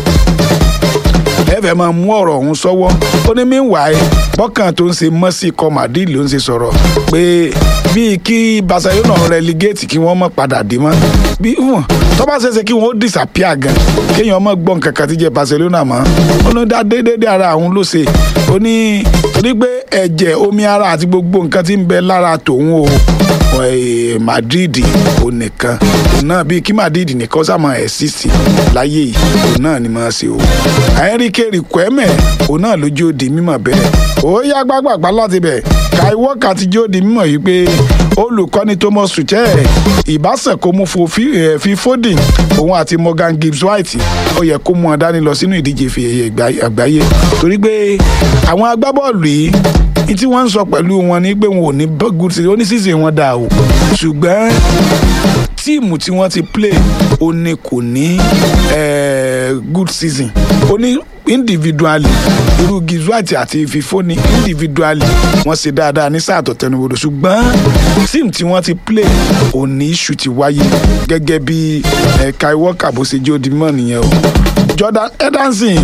ẹ fẹ́ máa mú ọ̀rọ̀ ọ̀hún sọ́wọ́ ó ní meanwhile bọ́kàn tó ń ṣe mọ́sí ikọ̀ Madrid ló ń ṣe sọ̀rọ̀ pé bíi kí Barcelona relegate kí wọ́n má padà dé mọ́ bí wọ́n tó bá ṣeéṣe kí wọ́n ó disappear gan kéèyàn má gbọ́ nǹkan kan tí jẹ́ Barcelona mọ́ ó ní dá déédéé ara àwọn ló ṣe ó ní torí pé ẹ̀jẹ̀ omi ara àti gbogbo nǹkan tí ń bẹ lára tòun o eh, Madrid ò nìkan òun náà bíi kí Madrid nìkan sá máa exist láyé yìí òun náà ni máa ṣe o Enrique Riquelme òun náà ló jó di mímọ̀ bẹ́ẹ̀ ó yá gbàgbàgbà láti bẹ̀ Kai Walker ti jó di mímọ̀ yìí pé olùkọ́ni Thomas Tuchel ìbáṣẹ̀ kó mú fo fi eh, fi Foden òun àti Morgan Gibbs White ó yẹ kó mú wọn dání lọ sínú ìdíje fi ẹ̀yẹ ìgbà- àgbáyé torí pé àwọn agbábọ́ọ̀lù yìí ní tí wọ́n ń sọ pẹ̀lú wọn ni pé wọn ò ní bọ́ good season oníṣìṣẹ́ wọn dà o ṣùgbọ́n tíìmù tí wọ́n ti play ó ní kò ní eh, good season ó ní individually irú Gizuati àti Fifoni individually wọ́n ṣe dáadáa ní sáà tó tẹnubodò ṣùgbọ́n tíìmù tí wọ́n ti play ó ní issue ti wáyé gẹ́gẹ́ bí eh, Kai Walker bó ṣe jẹ́ òdìmọ̀ nìyẹn o Jordan Henderson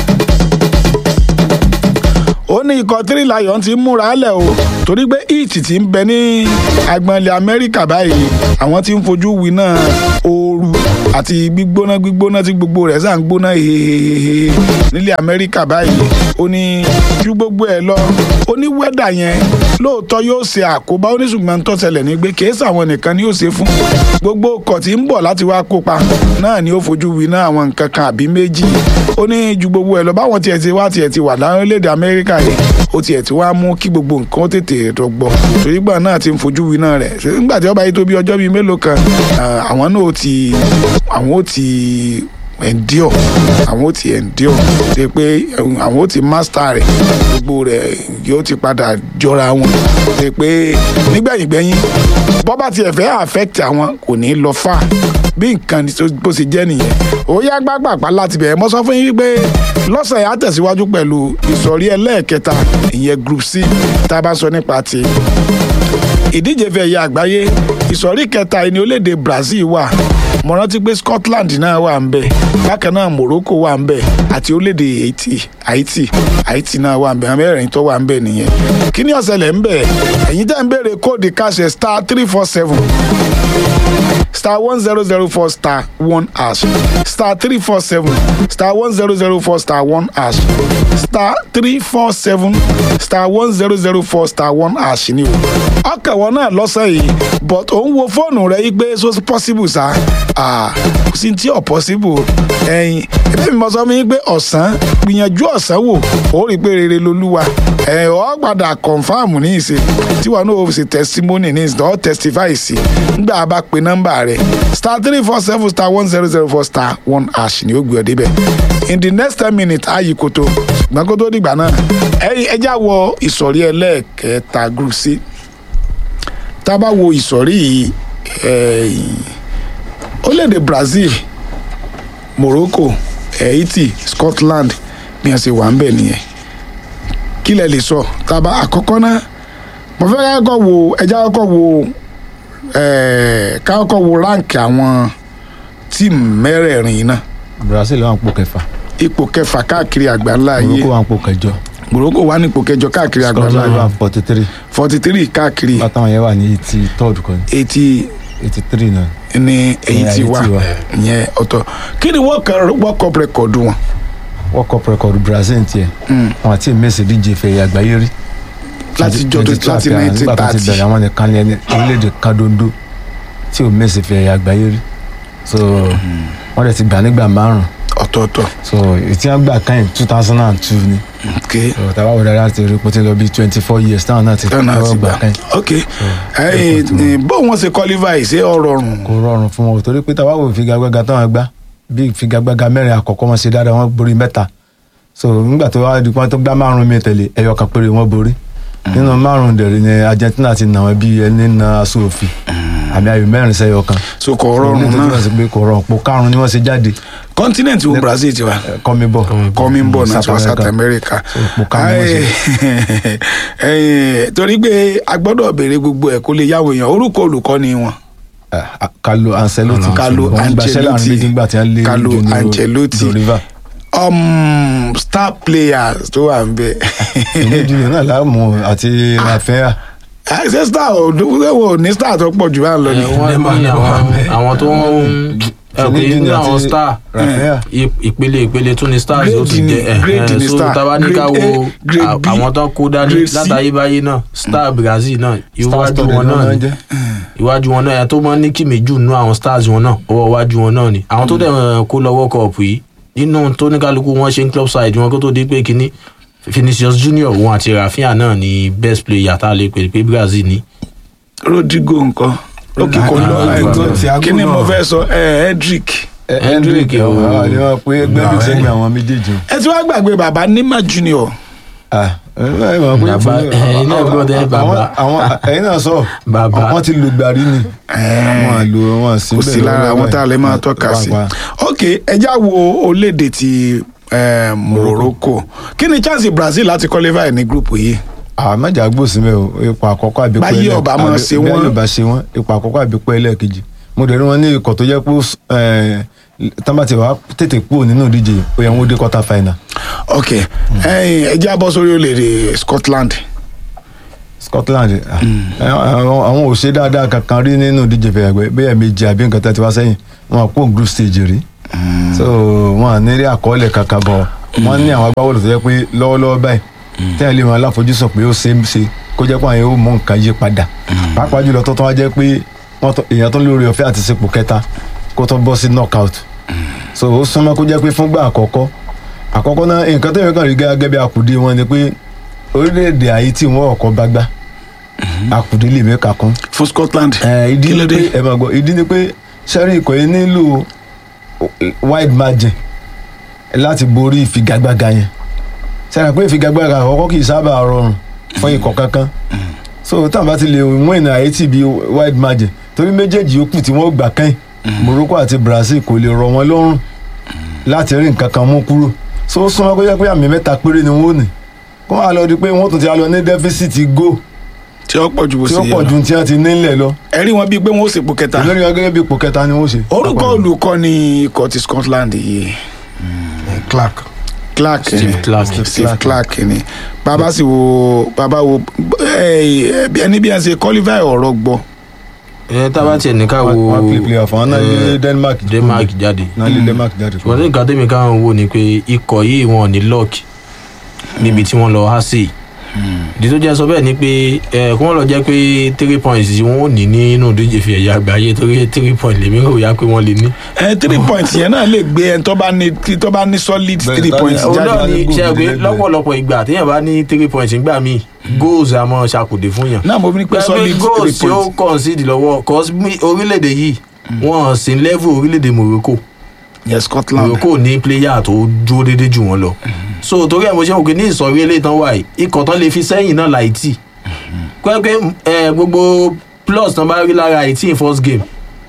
ó ní ikọ̀ three lion ti ń múra lẹ̀ o torí pé heat ti ń bẹ ní agbọ̀nlẹ̀ amẹ́ríkà báyìí àwọn tí ń fojú winá ooru àti gbígbóná gbígbóná tí gbogbo rẹ̀ sàn gbóná hehehehe nílẹ̀ amẹ́ríkà báyìí ó ní ju gbogbo ẹ̀ lọ ó ní wẹ́dà yẹn lóòótọ́ yóò ṣe àkóbá ó ní ṣùgbọ́n tó ṣẹlẹ̀ ní pé kìí sàwọn nìkan ni yóò ṣe fún gbogbo ọkọ̀ tí ń bọ̀ láti wá kópa náà ni ó fojú winá àwọn nǹkan kan àbí méjì ó ní ju gbogbo ẹ̀ lọ báwọn tiẹ̀ ti wá tiẹ̀ ti wà lárílẹ̀‐èdè amẹ́ríkà yìí ó tiẹ̀ ti wá mú kí gbogbo nǹkan ó tètè rọgbọ torí gbà náà ti ń fojú winá rẹ̀ Ṣé nígbà tí ó bá yí tó bí ọjọ́ bíi mélòó kan ah, àwọn náà ó ti àwọn ó ti endure àwọn ó ti endure ṣe pé eh, àwọn ó ti master rẹ̀ gbogbo rẹ̀ yóò ti padà jọra wọn ṣe pé nígbẹ̀yìngbẹ̀yìn bọ́ bá tiẹ̀ fẹ́ affect àwọn kò ní lọ fà bí nǹkan ní tó- bó ṣe jẹ́ nìyẹn ó yá gbàgbàgbà láti bẹ̀rẹ̀ mọ́ sọ fún yín pé lọ́sẹ̀ yà á tẹ̀síwájú pẹ̀lú ìsọ̀rí ẹlẹ́ẹ̀kẹta ìyẹn group c tá a bá sọ nípa ti ìdíje fẹ́ ẹ̀yà àgbáyé ìsọ̀rí kẹta ẹni orílẹ̀-èdè Brazil wà mo rántí pé Scotland náà wà ń bẹ̀ bákan náà Morocco wà ń bẹ̀ àti orílẹ̀-èdè Haiti Haiti Haiti náà wà ń bẹ̀ àwọn mẹ́rin tó wà ń bẹ̀ nìyẹn kí ni ó ṣẹlẹ̀ ń bẹ̀ ẹ̀yin tẹ́ ń béèrè kóòdù káṣẹ star three four seven star one zero zero four star one hash star three four seven star one zero zero four star one hash star three four seven star one zero zero four star one hash ni o ọkàn wọn náà lọ́sẹ̀ yìí but òun wo fóònù rẹ yí pé so possible sa ah kò sí tí ò possible ẹyin ẹbí mi mọ sọ fún yín pé ọ̀sán gbìyànjú ọ̀sán wò ó rí i pé rere lolúwa ẹ ọ padà confam ní ìsìn tí wọn náà ó ṣe testimony ní ìsìn ọ testify sí nígbà bá pe nọ́mbà rẹ star three four seven star one zero zero four star one hash ni ó gbé ọ débẹ̀ in the next ten minutes ayi koto ṣùgbọ́n kó tó dìgbà náà ẹ ẹjá wọ ìsọ̀rí ẹlẹ́ẹ̀kẹta group c tá a bá wo ìsọ̀rí yìí ẹ̀yìn orílẹ̀-èdè Brazil Morocco Haiti Scotland bí wọ́n ṣe wà ń bẹ̀ nìyẹn kí lẹ lè sọ tábà àkọ́kọ́ náà mo fẹ́ ká kọ́kọ́ wo ẹja kọ́kọ́ wo ẹ̀ẹ́ ká kọ́kọ́ wo ráǹkì àwọn tíìmù mẹ́rẹ̀ẹ̀rin yìí náà Brazil wà ń pò kẹfà ipò kẹfà káàkiri àgbáńlá ayé Morocco wà ń pò kẹjọ Morocco wà ní ipò kẹjọ káàkiri àgbáńlá Scotland wà ayé ń forty three forty three káàkiri bàtàwọn yẹn wà ní eighty third kan eighty eighty three náà ní èyí Ní tí ayé wà tí wà. ìyẹn ọ̀tọ̀ kí ni world cup world cup record wọn world cup record brazil tiẹ̀ wọn àti mẹ́sì díje fẹ̀yà àgbáyé rí láti jọ tó láti nineteen nígbà tó ti thirty bẹ̀rẹ̀ àwọn nìkan ní ẹni orílẹ̀-èdè kan dondo tí ò mẹ́sì fẹ̀yà àgbáyé rí so wọ́n dẹ̀ ti gbà nígbà márùn ọ̀tọ̀ọ̀tọ̀ so ètí wọn gbà kan two thousand and two ni ok so tàbá wò dáadáa ti rí pété lọ bí twenty four years táwọn náà ti tọ́nà lọ́wọ́ àti gbà gbà kan ok ẹyìn bó wọn ṣe qualify ṣé ó rọrùn kò rọrùn fún wọn o torí pé tàbá wò ìfigagbága táwọn gbá bí ìfigagbága mẹ́rin àkọ́kọ́ wọn ṣe dáadáa wọn borí mẹ́ta so nígbà tó wá di pọ́n tó gbá márùn mi tẹ̀lé ẹyọ kan péré wọn borí nínú márùn dẹ̀rẹ̀ ni argentina ti nà wọn bí ẹni na aṣọ òfin àmì ayò mẹ́rin sẹ́yọ kan so kò ní rọrùn tó náà túmọ̀ sí pé kò rọrùn pò karùn-ún ni wọ́n ṣe jáde continent wo brazil ti wà kọ́mi bọ̀ kọ́mí ń bọ̀ náà sọ south america ipò karùn-ún ni wọ́n ṣe. Ayé, torí pé a gbọ́dọ̀ béèrè gbogbo ẹ̀ kó lè yáwó èèyàn orúkọ olùkọ́ni wọn Ah, Carlo Ancelotti Carlo Wọ́n gbaṣẹ́ láàrin Ancelotti. méjì nígbà tí wọ́n lé Carlo Junior Ancelotti. Doriva um, star players tó wà ń bẹ ìlú junior náà láàmú àti Rafinha ṣé star ò dúró ní star tó pọ̀ jù bá ń lọ ni ẹ, wọ́n Neymar ní náà wà àwọn bẹ́ẹ̀. àwọn tó ń ẹ pé Zinedine nínú àti àwọn star Rafinha ì- ìpele ìpele tún ni stars ó Grade ti ni- jẹ ẹ grade ẹ ni so star. tábà ní ká Grade wo A, grade à- B, àwọn tó kó dání grade C. látàyébáyé náà star brazil náà iwájú Stars wọn tó náà lè ni jẹ́. iwájú wọn náà ẹ tó máa ń ní kìmí jù nínú àwọn stars wọn náà ọwọ́ iwájú wọn náà ni àwọn tó dẹ̀ ẹ̀, kó lọ world cup yìí nínú tó ní kálukú wọn ṣe ń club side wọn kó tó di pé kínní Vinicius Junior òun àti Rafinha náà ni best player tá a lè pè pé Brazil ní. rodrigo nǹkan lókè kò lọ Ah, láìpẹ́ Thiago kí ni mo náà. fẹ́ sọ ẹ Hendrick Eh, Hendrick, Hendrick oh. àwọn ni wọ́n pé gbẹ́dùn sẹ́gbẹ̀ẹ́ àwọn méjèèjì o. ẹ ti wá gbàgbé bàbá Neymar Junior Ah, ẹ ẹ mọ̀ pé Bàbá, fún- ẹ̀yin náà gbọ́dọ̀ ẹ bàbá. àwọn- àwọn ẹ̀yin náà sọ Bàbá. wọ́n ti lu gbàrí ni wọ́n á lo wọ́n sí kò sí lára àwọn tá a lè máa tọ́ka sí ok ẹjá wo olédè ti eh, Morocco kí ni chance Brazil láti qualify ní group yìí àmọ́jà gbòsí mẹ́ o ipò àkọ́kọ́ àbíkú Báyé ẹlẹ́- ọba máa àbí- ṣe bẹ́ẹ̀ wọ́n. ló bá ṣe wọ́n ipò àkọ́kọ́ àbíkú ẹlẹ́ẹ̀kejì mo dẹ̀ rí wọn ní ikọ̀ tó jẹ́ pé ẹ̀, tán bá ti wá tètè kúrò nínú ìdíje ó yẹ wọn ó dé quarter final ok ẹyin ẹjá bọ́ sórí olédè Scotland Scotland ah, ẹ, àwọn àwọn ò ṣe dáadáa kankan rí nínú ìdíje fẹ̀yàgbẹ́ bẹ́ẹ̀ méjì àbí nǹkan tá ti wá sẹ́yìn wọn kó group stage rí so wọn à ní rí àkọọ́lẹ̀ kankan bọ̀ wọ́n ní àwọn agbábọ́ọ̀lù tó jẹ́ pé lọ́wọ́lọ́wọ́ báyìí tẹ́lẹ̀ lè máa láfojúsùn pé ó ṣe é ṣe kó jẹ́ pé àwọn yóò mú nǹkan yí padà pàápàá jùlọ tó tán wá jẹ́ pé wọ́n tó- èèyàn tó lórí ọ̀fẹ́ àti sepò kẹta kó tó bọ́ sí knockout so ó súnmọ́ kó jẹ́ pé fúngbà àkọ́kọ́ àkọ́kọ́ náà nǹkan tó yẹ kàn rí gẹ́gẹ́ bí akùdé wọn ni pé orílẹ̀-èdè Haiti wọ́n ọ̀kọ́ bá gbá akùdé lè mẹ́ka kún fún Scotland ẹ ìdí Kí ló ni dé? pé ẹ máa gbọ́ ìdí ni pé sẹ́rí ikọ̀ yẹn nílò wide margin láti borí ìfigagbága yẹn sẹ́rí pé ìfigagbága àkọ́kọ́ kì í sábà rọrùn fún ikọ̀ kankan so táwọn bá ti lè win Haiti bí wide margin torí méjèèjì yòókù tí wọ́n gbà kẹ́yìn Morocco àti Brazil kò lè rọ̀ wọ́n lọ́rùn láti rí nǹkan kan mú kúrò so ó súnmọ́ kó jẹ́ pé àmì mẹ́ta péré ni wọ́n ò ní kó wá lọ di pé wọ́n tún ti á lọ ní deficit go tí ó pọ̀ ju bó tí ṣe ó yẹ pọ̀ lọ ju tí wọ́n ti nílẹ̀ lọ ẹ rí wọn bíi pé wọn ó sèpò kẹta olórí wọn gẹ́gẹ́ bí ipò kẹta ni wọ́n ṣe. orúkọ olùkọ́ni ikọ̀ ti Scotland yìí Clark Clark Steve ni. Clark. Steve Clark ni bàbá sì wo bàbá wo ẹ bí ẹni bí ẹ ṣe qualify ọ̀rọ̀ gbọ́ ẹ tá a bá tiẹ̀ ní ká wo wọ́n play player fún wọn náà lé eh, Denmark Denmark jáde náà lé Denmark jáde. ṣùgbọ́n ní nǹkan tẹ́mi káwọn wò ni pé ikọ̀ yìí wọn ò ní lock níbi tí wọ́n lọ há sí ìdí tó jẹ́ sọ bẹ́ẹ̀ ni pé ẹ kí wọ́n lọ jẹ́ pé three points tí wọ́n ò ní nínú ìdíje fi ẹ̀yà àgbáyé torí three points lèmi rò yá pé wọ́n lè ní. ẹ three points yẹn náà lè gbé ẹni tó bá ní tó bá ní solid Bẹ́ẹ̀, three tá- points Ó òun jáde náà ni goal ṣe é pé lẹ́gbẹ̀ẹ́. lọ́pọ̀lọpọ̀ ìgbà téèyàn bá ní three points nígbà míì goals àmọ́ ṣàkùdé fún yàn. náà mo fi ní pé solid three goals tí ó points concede lọ́wọ́ cause mi- orílẹ̀-èdè yìí wọ́n sì ń level orílẹ̀-èdè Morocco yes Scotland Morocco ní player tó dúró déédéé jù wọ́n lọ so torí ẹ̀ mo ṣe wò pé ní ìsọ̀rí eléyìí tán wà yìí ikọ̀ tán lè fi sẹ́yìn náà láì tì pẹ́pẹ́ ẹ gbogbo plus tán bá rí lára Haiti in first game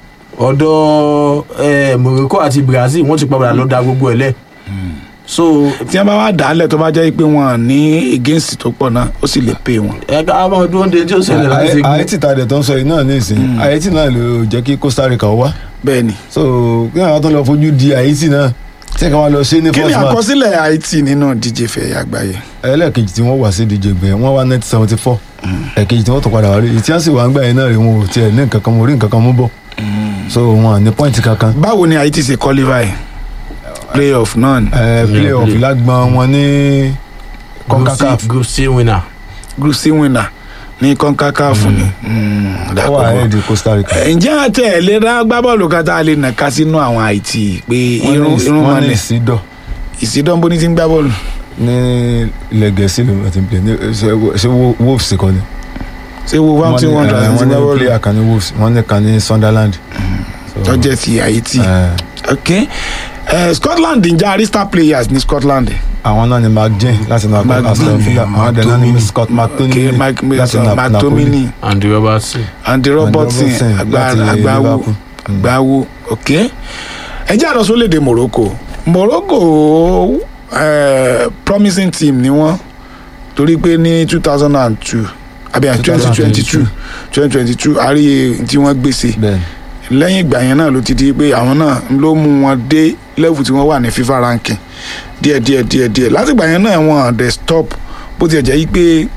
ọ̀dọ̀ ẹ Morocco àti Brazil wọ́n ti padà lọ da gbogbo ẹ̀ lẹ̀ so tí wọn bá wá dàálẹ̀ tó bá jẹ́ pé wọn ní against tó pọ̀ náà ó sì lè pay wọn. ẹ ká máa dúró de tí ó ṣẹlẹ̀ láti ṣe gbé Haiti ta dẹ̀ tó ń sọ yìí náà ní ìsìn Haiti náà ló jẹ́ kí Costa Rica wá bẹ́ẹ̀ ni so kí àwọn tó lọ fojú di Haiti náà tí kí wọ́n lọ ṣe ní kí ni first match àkọsílẹ̀ Haiti nínú díje fẹ̀yà àgbáyé ẹlẹ́ẹ̀kejì tí wọ́n wà sí ìdíje gbẹ̀ wọ́n wá nineteen seventy four ẹ̀kejì tí wọ́n tó padà wá rí ìtí wọ́n sì wà ń gbà yẹn náà rí wọn ò tiẹ̀ ní nǹkan kan mo rí nǹkan kan mú bọ̀ so wọn ní pọ́ìntì kankan báwo ni haiti ṣe qualify playoff náà ni ẹ play off play. lágbọn wọn ní group concacaf c group c winner group c winner ní concacaf ni Mm, ó d'accord. wà ahead costa rica ǹjẹ́ àti ẹ̀ lè rá gbábọ́ọ̀lù kan tá a lè nàka sínú àwọn haiti pé Wọ́n irun ní- irun wọ́n ní mọ́lẹ̀ ìsídọ̀ ìsídọ́nbó ní ti ń gbá bọ́ọ̀lù ní ilẹ̀ gẹ̀ẹ́sì ló ti ń play ní ṣe- ṣe Wo- wolves kọ́ ni ṣé wo one two ní- one eh, hundred ti wọ́n ń gbá ní bọ́ọ̀lù player kan ní wolves wọ́n ní kan ní sunderland So, tó jẹ́ ti haiti eh, ok Eh, scotland ǹjẹ́ àrí star players ní scotland àwọn náà ni mcjean láti náà McGinn, aston villa àwọn dẹ̀ náà ni McTominay. scott ok mctominay mike láti mason Na- Napoli. mctominay andy robertson andy robertson Robertson agba- láti agbawo Liverpool. agbawo ok ẹ jẹ́ àlọ́ sólédè morocco morocco eh, promising team ni wọ́n torí pé ní two thousand and two àbí twenty twenty two twenty twenty two àrí tí wọ́n gbèsè bẹ́ẹ̀ lẹ́yìn ìgbà yẹn náà ló ti di pé àwọn náà ló mú wọn dé level tí wọ́n wà ní fifa ranking díẹ̀ díẹ̀ díẹ̀ díẹ̀ láti ìgbà yẹn náà wọ́n dẹ̀ stop bó tiẹ̀ jẹ́ yí pé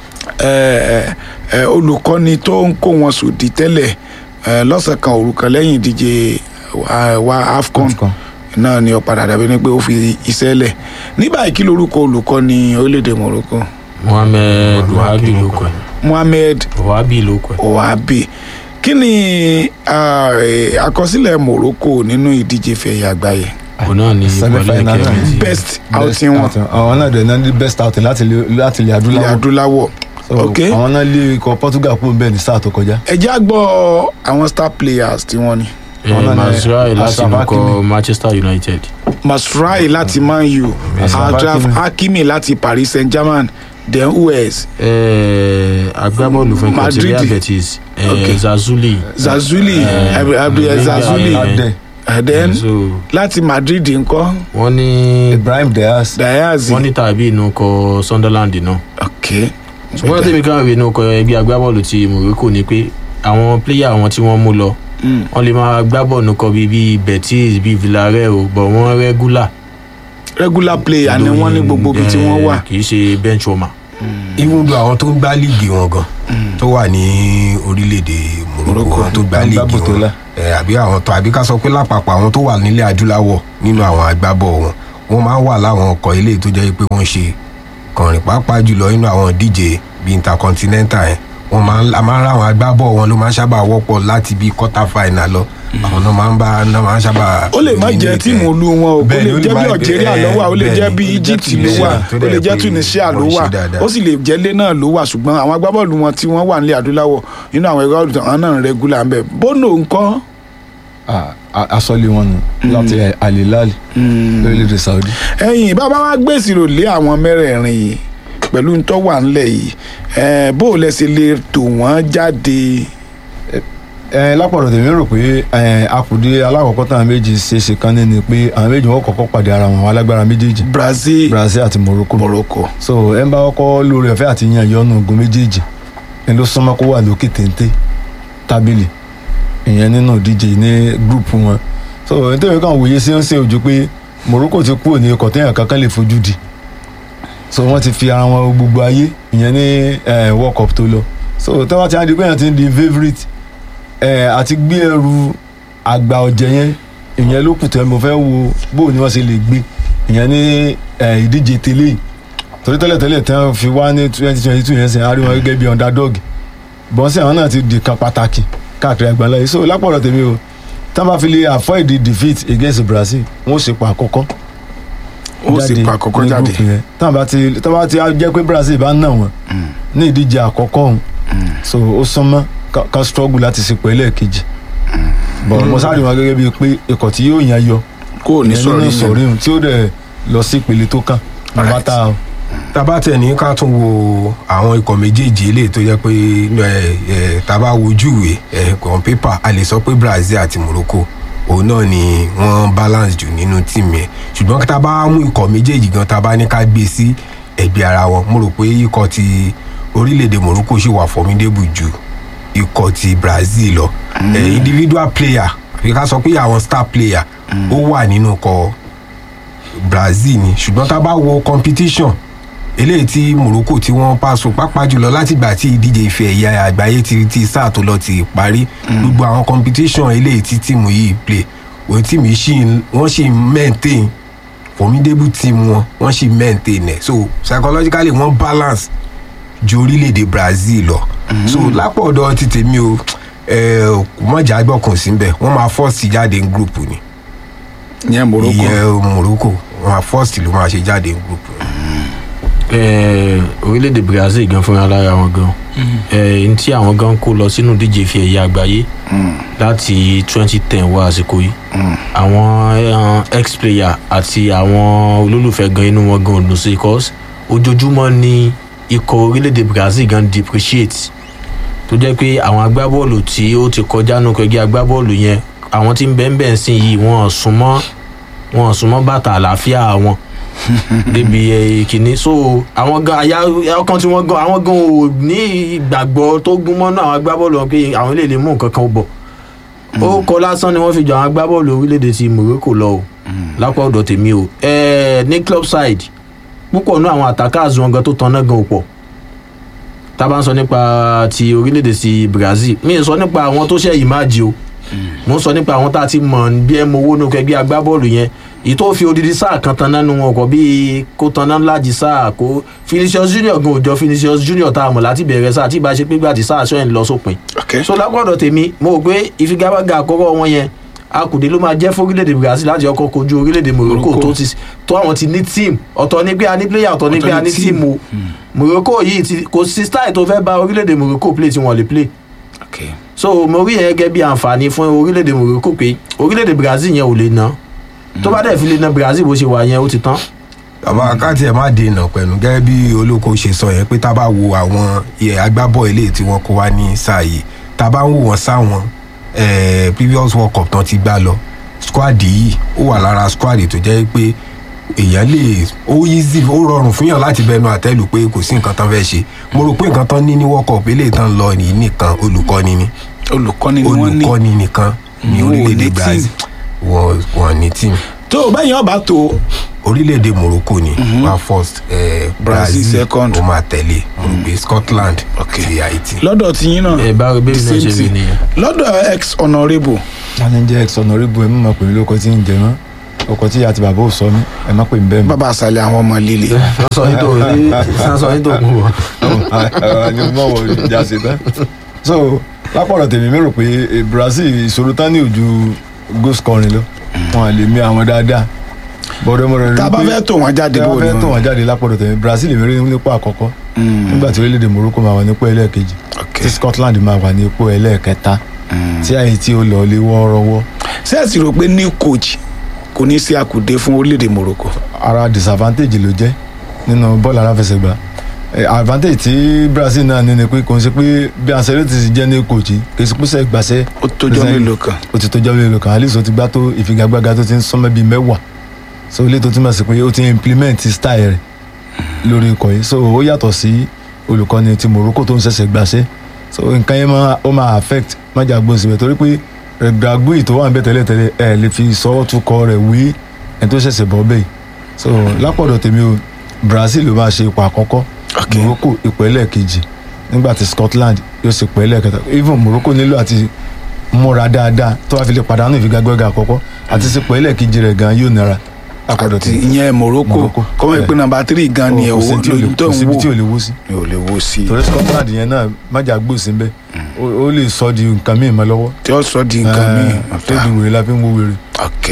ẹ, ẹ, olùkọ́ni tó ń kó wọn sòdì tẹ́lẹ̀ ẹ, lọ́sàn kan òru kan lẹ́yìn ìdíje wa- wa afcon AFCON. náà ni ó padà dàbí ni pé ó fi iṣẹ́ lẹ̀ ní báyìí kí lorúkọ olùkọ́ni orílẹ̀-èdè morocco mohammed wahabi ló kọ ẹ mohammed wahabi ló kọ ẹ ohabi kí ni ah, eh, àkọsílẹ̀ morocco nínú ìdíje fẹ̀yà àgbáyé òun náà ni Semi-final ìpàdé náà. kẹrin best outing wọn outing. àwọn náà dẹ̀ náà ní best outing láti ilẹ̀ láti ilẹ̀ ilẹ̀ adúláwọ̀ adúláwọ̀ So, ok àwọn náà lé ikọ̀ portugal kúrò bẹ́ẹ̀ ní sáà tó kọjá ẹ jẹ́ á gbọ́ àwọn star players tí wọ́n ní Àwọn náà ni mazrai láti Ashraf inú Hakimi. kọ manchester united masrai láti man u Ashraf adraf Hakimi. hakimi láti paris saint germain then us Eh, agbábọ́ọ̀lù fún ikọ̀ ti Madrid. real betis eh, Okay. zazuli zazuli Eh, Ab- Ab- eh, zazuli eh, adẹ and then so láti madrid ńkọ́ wọ́n ní ibrahim diaz diaz wọ́n ní tàbí inú kọ sunderland náà ok ṣùgbọ́n tèmi kan rí inú kọ ẹgbẹ́ agbábọ́ọ̀lù ti morocco ni pé àwọn pléyà àwọn tí wọ́n mú lọ Mm. wọ́n lè máa gbá bọ́ọ̀lù kọ bíi bíi betis bíi villarreal o bọ̀ wọ́n rẹ́gúlà regular player ni wọ́n ní gbogbo ibi tí wọ́n wà kì í ṣe bench warmer. even though àwọn tó ń gbá líìgì wọn gan tó wà ní orílẹ̀-èdè morocco àwọn tó gbá Tó ń gbá líìgì Botola. wọn ẹ, àbí àwọn tó àbí ká sọ pé lápapọ̀ àwọn tó wà nílẹ̀ adúláwọ̀ nínú àwọn agbábọ̀ wọn wọ́n máa ń wà láwọn ọkọ̀ ilé tó jẹ́ pé wọ́n ṣe kànrìn pàápàá jùlọ nínú àwọn díje bíi intercontinental yẹn wọ́n máa ń a máa ń ráwọn agbábọ̀ wọn ló máa ń sábà wọ́pọ̀ láti bíi quarter final lọ àwọn náà máa ń bá náà máa ń sábà. ó lè má jẹ́ tíìmù olú wọn o ó Bẹ́ẹ̀ni, lè ó lè jẹ́ má bí jẹ́- algeria ló wà ó lè bẹ́ẹ̀ni, jẹ́ bí ó lè jẹ́ egypt ló Tunisia, wà tó ó dẹ̀ lè jẹ́ pé tunisia ló wọ́n ṣe wà dáadáa. ó sì lè jẹ́ lé náà ló wà ṣùgbọ́n àwọn agbábọ́ọ̀lù wọn tí wọ́n wà nílẹ̀ adúláwọ̀ nínú àwọn ẹgbẹ́ ọ̀dùn àwọn náà ń rẹ́gúlà ń bẹ̀ bónú ńkọ́ Ah, a- asọ́lé wọn nù láti alilal lórílẹ̀‐èdè saudi ẹ̀yìn bàbá wa gbèsè rò lé àwọn mẹ́rẹ̀ẹ̀rin yìí pẹ̀lú ntọ́ wà ńlẹ̀ yìí ẹ̀ bó o lẹ́sẹ̀ lè tò wọ́n jáde ẹ lápọ̀dọ̀ tèmi rò pé ẹ, akùdé alákọ̀ọ́kọ́ táwọn méjì ṣe ṣe kan ní ni pé àwọn méjì wọn kọ́kọ́ pàdé ara wọn àwọn alágbára méjèèjì brazil brazil àti morocco morocco so ẹ ń bá kọ́kọ́ lórí ọ̀fẹ́ àti yan yọnu ogun méjèèjì ẹ ló súnmọ́ kó wà lókè téńté tábìlì ìyẹn nínú ìdíje ní gúrùpù wọn so ẹ tẹ́wé kan wòye sí ń ṣe ojú pé morocco ti kúrò ní ikọ̀ téèyàn kankan lè fojú di so wọ́n ti fi ara wọn gbogbo ayé ìyẹn ní ẹ, world cup tó lọ so tẹ́wọ́n ti á di pé èèyàn ti ń di favourite ẹ, àti gbé ẹrù àgbà ọ̀jẹ̀ yẹn ìyẹn ló kù tẹ́ mo fẹ́ wo bó ni wọ́n ṣe lè gbé ìyẹn ní ẹ, ìdíje tẹ́lẹ̀ yìí torí tẹ́lẹ̀tẹ́lẹ̀ tí wọ́n fi wá ní twenty twenty two yẹn sìn á rí wọn gẹ́gẹ́ bí underdog bọ́n sí àwọn náà ti di kan pàtàkì káàkiri àgbáńlá yìí so lápọ̀lọ̀ tèmi o tí wọ́n bá fi lè avoid the defeat against brazil wọ́n ṣe pa àkọ́kọ́ ó sì pa àkọ́kọ́ ní jáde group yẹn tí wọ́n bá ti tí wọ́n bá ti jẹ́ pé brazil bá nà wọ́n ní ìdíje àkọ́kọ́ ọ̀hún so ó súnmọ́ ká- ká struggle láti ṣe pẹ̀lú ẹ̀kejì bọ̀ mo sáré wọn gẹ́gẹ́ bíi pé ikọ̀ tí yóò yan yọ kó o ní ìyẹn sọ̀rọ̀ nínú yẹn sọ̀rí hùn tí ó dẹ̀ lọ sí ìpele tó kàn Alright. bàtà o. tábà tẹ̀ ní ká tún wo àwọn ikọ̀ méjèèjì eléyìí tó jẹ́ pé ẹ, ẹ, tábà wojú ìwé ẹ, on paper a lè sọ pé brazil àti morocco òun náà ni wọ́n balance jù nínú tíìmù yẹn ṣùgbọ́n tábà mú ikọ̀ méjèèjì gan tábà ní ká gbé sí ẹgbẹ́ ara wọn mo rò pé ikọ̀ ti orílẹ̀-èdè morocco ṣì wà formidable ju ikọ̀ ti brazil lọ ẹ, individual player àbí ká sọ pé àwọn star player ó wà nínú ikọ̀ brazil ni ṣùgbọ́n tá a bá wo competition eléyìí tí morocco tí wọ́n pàṣọ pápá jùlọ látìgbà tí ìdíje ife ẹ̀yà àgbáyé ti ti sáà tó lọ ti parí gbogbo àwọn competition eléyìí tí tíìmù yìí play òun tíìmù yìí ṣì ń- wọ́n ṣì ń maintain formidable team wọn wọ́n ṣì maintain ẹ̀ so psychologically wọ́n balance ju orílẹ̀-èdè brazil lọ so lápọ̀dọ̀ ti tèmi o ẹ̀, mọ̀jà gbọ́kàn síbẹ̀ wọ́n máa force jáde ní group ni ìyẹn morocco ìyẹn morocco wọ́n máa force ló máa ṣe jáde ní group ni. Eh, orílẹ̀-èdè brazil gan fúnra lára wọn gan Eh, n tí àwọn gan kó lọ sínú díje ìfẹ́ ẹ̀yà àgbáyé láti twenty ten wá àsìkò yìí àwọn eh, ex-player àti àwọn olólùfẹ́ gan inú wọn gan òdùn sí cause ojoojúmọ́ ni ikọ̀ orílẹ̀-èdè brazil gan depreciate tó jẹ́ pé àwọn agbábọ́ọ̀lù tí ó ti kọjá nù kẹgbẹ́ agbábọ́ọ̀lù yẹn àwọn tí ń bẹ́ẹ̀ bẹ́ẹ̀ sìn yìí wọ́n súnmọ́ wọ́n súnmọ́ bàtà àlàáfíà wọn débi eh, kìíní so àwọn gan àyà ọkàn tí wọ́n gan àwọn gan ò ní ìgbàgbọ́ tó gún mọ́nú àwọn agbábọ́ọ̀lù wọn pé àwọn lè lè mú nǹkan kan bọ̀ ó kọ lásán ni wọ́n fi jọ àwọn agbábọ́ọ̀lù orílẹ̀-èdè ti morocco lọ o lápá ọ̀dọ̀ tèmi o Eh, ní club side púpọ̀ nú àwọn attackers wọn gan tó tan náà gan ò pọ̀ tá a bá ń sọ nípa ti orílẹ̀-èdè ti brazil mi ì sọ nípa àwọn tó ṣe ìmáàjì o mo ń sọ nípa àwọn tá a ti mọ̀ bí ẹ mọ owó nù kẹgbẹ́ agbábọ́ọ̀lù yẹn èyí tó fi odidi sáà kan tan nánu wọn kọ bíi kó tan náà láti sáà kó Vinicius Junior gan òjò Vinicius Junior tá a mọ̀ láti bẹ̀rẹ̀ sáà tí ìbá ṣe pé gbà tí sáà sọ yẹn lọ sópin ok so lágbọ́dọ̀ tèmi mo rò pé ìfigagbága àkọ́kọ́ wọn yẹn akùdé ló máa jẹ́ fún orílẹ̀-èdè brazil láti ọkọ̀ kojú orílẹ̀-èdè morocco Morocco. tó ti tó àwọn ti ní team ọ̀tọ̀ ní pé a ní player ọ̀tọ̀ ní Ọ̀tọ̀ pé a ní ní team. team o morocco yìí ti kò sí style tó fẹ́ bá orílẹ̀-èdè morocco play tí wọ́n lè play ok so mo rí yẹn gẹ́gẹ́ bí àǹfààní fún orílẹ̀-èdè morocco pé orílẹ̀-èdè brazil yẹn ò lè ná tó bá dẹ̀ fi lè ná brazil bó ṣe wà yẹn ó ti tán bàbá káàtì ẹ̀ má dènà pẹ̀lú gẹ́gẹ́ bí olóko ṣe sọ yẹn pé tá a bá wo àwọn iye agbábọ̀ ilé tí wọ́n kó wá ní sáà yìí tá a bá ń wò wọ́n sáwọn eh, previous world cup tán ti gbá lọ squad yìí ó wà lára squad tó jẹ́ pé èèyàn lè ó easy ó rọrùn fún yàn láti bẹnu àtẹ́lù pé kò sí nǹkan tán fẹ́ ṣe mo rò pé nǹkan tán ní ní world cup eléyìí tán lọ ní nìkan olùkọ́ni ni olùkọ́ni ni wọ́n ní olùkọ́ni nìkan ní Wọn ò ní orílẹ̀-èdè team. brazil wọn wọn ní team tó o bẹ́yìn ọba tó orílẹ̀-èdè morocco ni mm-hmm. wa first eh, Brazil brazil second. ó máa tẹ̀lé morocco scotland Okay. àti haiti. lọ́dọ̀ tiyín náà ẹ bá rí bẹ́ẹ̀ the náà same ṣe rí thing. nìyẹn. lọ́dọ̀ ex honourable challenge ex honourable ẹ mọ̀ mọ̀ pé lóko tí ń jẹ mọ́ ọkọ̀ tí àti bàbá ò sọ mí ẹ má pè mí bẹ́ẹ̀ mọ́. bàbá àṣàlẹ̀ àwọn ọmọ líle sọ yín tó ní sọ yín tó kú wọ. ni mo mọ̀ ìjà sí tán. so lápọ̀rọ̀ tèmi mi rò pé eh, brazil ìṣòro tán ní ojú goal scoring lọ wọn à lè mí àwọn dáadáa bọ́dọ̀mọ́dọ̀ rí tá a bá fẹ́ tò wọ́n jáde tá a bó bá ni fẹ́ tó wọ́n wọn jáde lápọ̀rọ̀ tèmi brazil mi rí nípò àkọ́kọ́ nígbà tí orílẹ̀-èdè morocco máa wà nípò ẹlẹ́ẹ̀kejì ok tí scotland máa wà nípò ẹlẹ́ẹ̀kẹta tí haiti ó lọ lé wọ́ọ́rọ́wọ́ ṣé ẹ sì rò pé new coach kò ní sí àkùdé fún orílẹ̀-èdè morocco ara disadvantage ló jẹ́ nínú bọ́ọ̀lù aláfẹsẹ̀gbá Eh, advantage tí brazil náà ní ni pé kò ń ṣe pé bí ancelotti ti jẹ́ ní kòjì kì í ṣe pé gbàṣẹ́ ó tójọ́ mélòó kan ó ti tójọ́ mélòó kan alice ó ti gbá tó ìfigagbága tó ti ń sọ́mọ́ bíi mẹ́wàá so ilé tó túmọ̀ sí pé ó ti implement style rẹ̀ lórí ikọ̀ yìí so ó yàtọ̀ sí olùkọ́ni ti morocco tó ń ṣẹ̀ṣẹ̀ gbàṣẹ́ so nǹkan yẹn máa ó máa affect májà gbóhùn síbẹ̀ torí pé gbàgbé tó wà ń bẹ tẹ́lẹ̀tẹ́lẹ̀ ẹ̀ lè fi sọ́wọ́ tún kọ rẹ̀ wí ẹni tó ṣẹ̀ṣẹ̀ bọ́ bẹ́ẹ̀ so lápọ̀dọ̀ tèmi o brazil ló máa ṣe ipò àkọ́kọ́ Ok. morocco ipò ẹlẹ́ẹ̀kejì nígbà tí scotland yóò ṣe ipò ẹlẹ́ẹ̀kẹta even morocco nílò àti múra dáadáa tó wàá fi lè pàdánù ìfigagbága àkọ́kọ́ àti sípò ẹlẹ́ẹ̀kejì rẹ̀ gan yóò nira lápọ̀dọ̀ àti tèmi ìyẹn morocco Morocco. kọ́mọ̀ ìpín nàmbà tírì gan ni ẹ̀ kò sí owó tí ò lè- lóyún tó kò ń síbi tí ò wò lè wó sí mi ò lè wo sí i torí scotland yẹn náà májà gbòòsí ń bẹ ó ó lè sọ di nǹkan míì mọ́ lọ́wọ́ tí ó sọ di nǹkan míì tó di wèrè la fi ń wo wèrè. ok.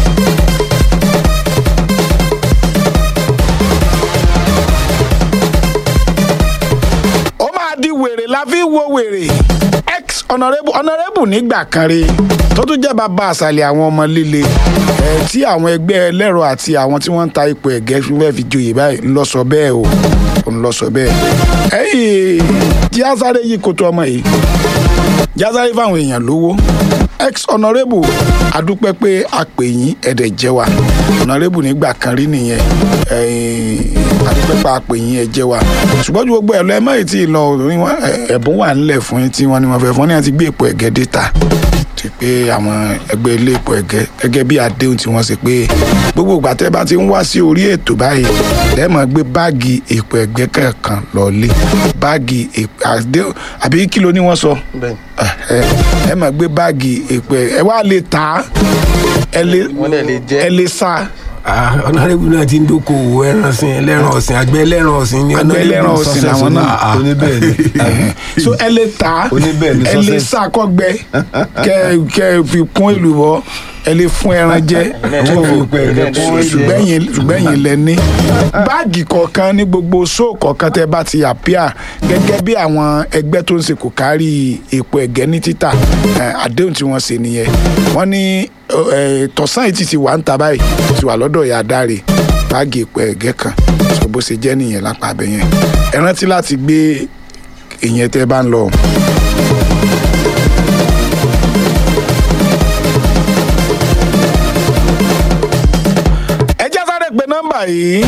ó máa di wèrè la fi wo wèrè ex honourable honourable nígbà kan rí tó tún jẹ́ bàbá àṣàlẹ̀ àwọn ọmọ líle ẹ̀ tí àwọn ẹgbẹ́ ẹlẹ́rọ àti àwọn tí wọ́n ń ta ipò ẹ̀gẹ́ fẹ́ fi joyè báyìí ń lọ sọ bẹ́ẹ̀ o ń lọ sọ bẹ́ẹ̀ ẹ̀yìn jí á sáré yí koto ọmọ yìí jásáré fáwọn èèyàn lówó ex honourable adúpẹ́ pé a pè yín ẹ̀dẹ̀ jẹ́ wa honourable nígbà kan rí nìyẹn ẹ̀yìn, adúpẹ́ pé a pè yín ẹ̀ jẹ́ wa ṣùgbọ́n ju gbogbo ẹ̀ lọ ẹ má ì tí ì lọ rí wọn ẹ̀- ẹ̀bùn wà ńlẹ̀ fún yín tí wọ́n ní wọ́n fẹ́ fún ní àti gbé èpò ẹ̀gẹ́ dé ta ti pé àwọn ẹgbẹ́ ilé ipò ẹ̀gẹ́ gẹ́gẹ́ bí àdéhùn tí wọ́n ṣe pé gbogbo ìgbà tẹ́ bá ti ń wá sí orí ètò báyìí lẹ́ẹ̀mọ́ gbé báàgì ipò ẹ̀gbẹ́ kọ̀ọ̀kan lọ́ọ́lé báàgì ipò àdéhùn àbí kí ló ní wọ́n sọ ẹ ẹ máa gbé báàgì ipò ẹ wá lè tà á ẹ lè Wọ́n dẹ̀ lè jẹ. ẹ lè sá ọ̀nàrẹ́bù náà ti ń dókòwò ẹran ọ̀sìn ẹlẹ́ran ọ̀sìn àgbẹ̀ ẹlẹ́ran ọ̀sìn ni Àgbẹ̀ ẹlẹ́ran Honourable ọ̀sìn success làwọn ní- náà. Ah, ah. oníbẹ̀ẹ́ ni so ẹ lè tà á Oníbẹ̀ẹ́ ni ẹ lè success. sá kọ́gbẹ́ kẹ kẹ fi kún èlùbọ́ ẹ lè fún ẹran jẹ Wọ́n fi pẹ́ ẹ̀gẹ́ kún ẹ̀jẹ̀. ṣùgbọ́n yín ṣùgbọ́n yín lẹ ní. báàgì kọ̀ọ̀kan ní gbogbo ṣóò kọ̀ọ̀kan tẹ́ bá ti àpíà gẹ́gẹ́ bí àwọn ẹgbẹ́ tó ń ṣe kò kárí èpo ẹ̀gẹ́ ní títà eh, àdéhùn tí wọ́n ṣe nìyẹn wọ́n ní eh, tọ̀sán yìí ti ti wà ń ta báyìí ti wà lọ́dọ̀ ìyá dáre báàgì èpo ẹ̀gẹ́ kan so bó ṣe jẹ́ nìyẹn lápá abẹ yẹn ẹ rántí láti gbé ìyẹn tẹ́ bá ń lọ. ẹ jẹ́ sáré pé nọ́mbà yìí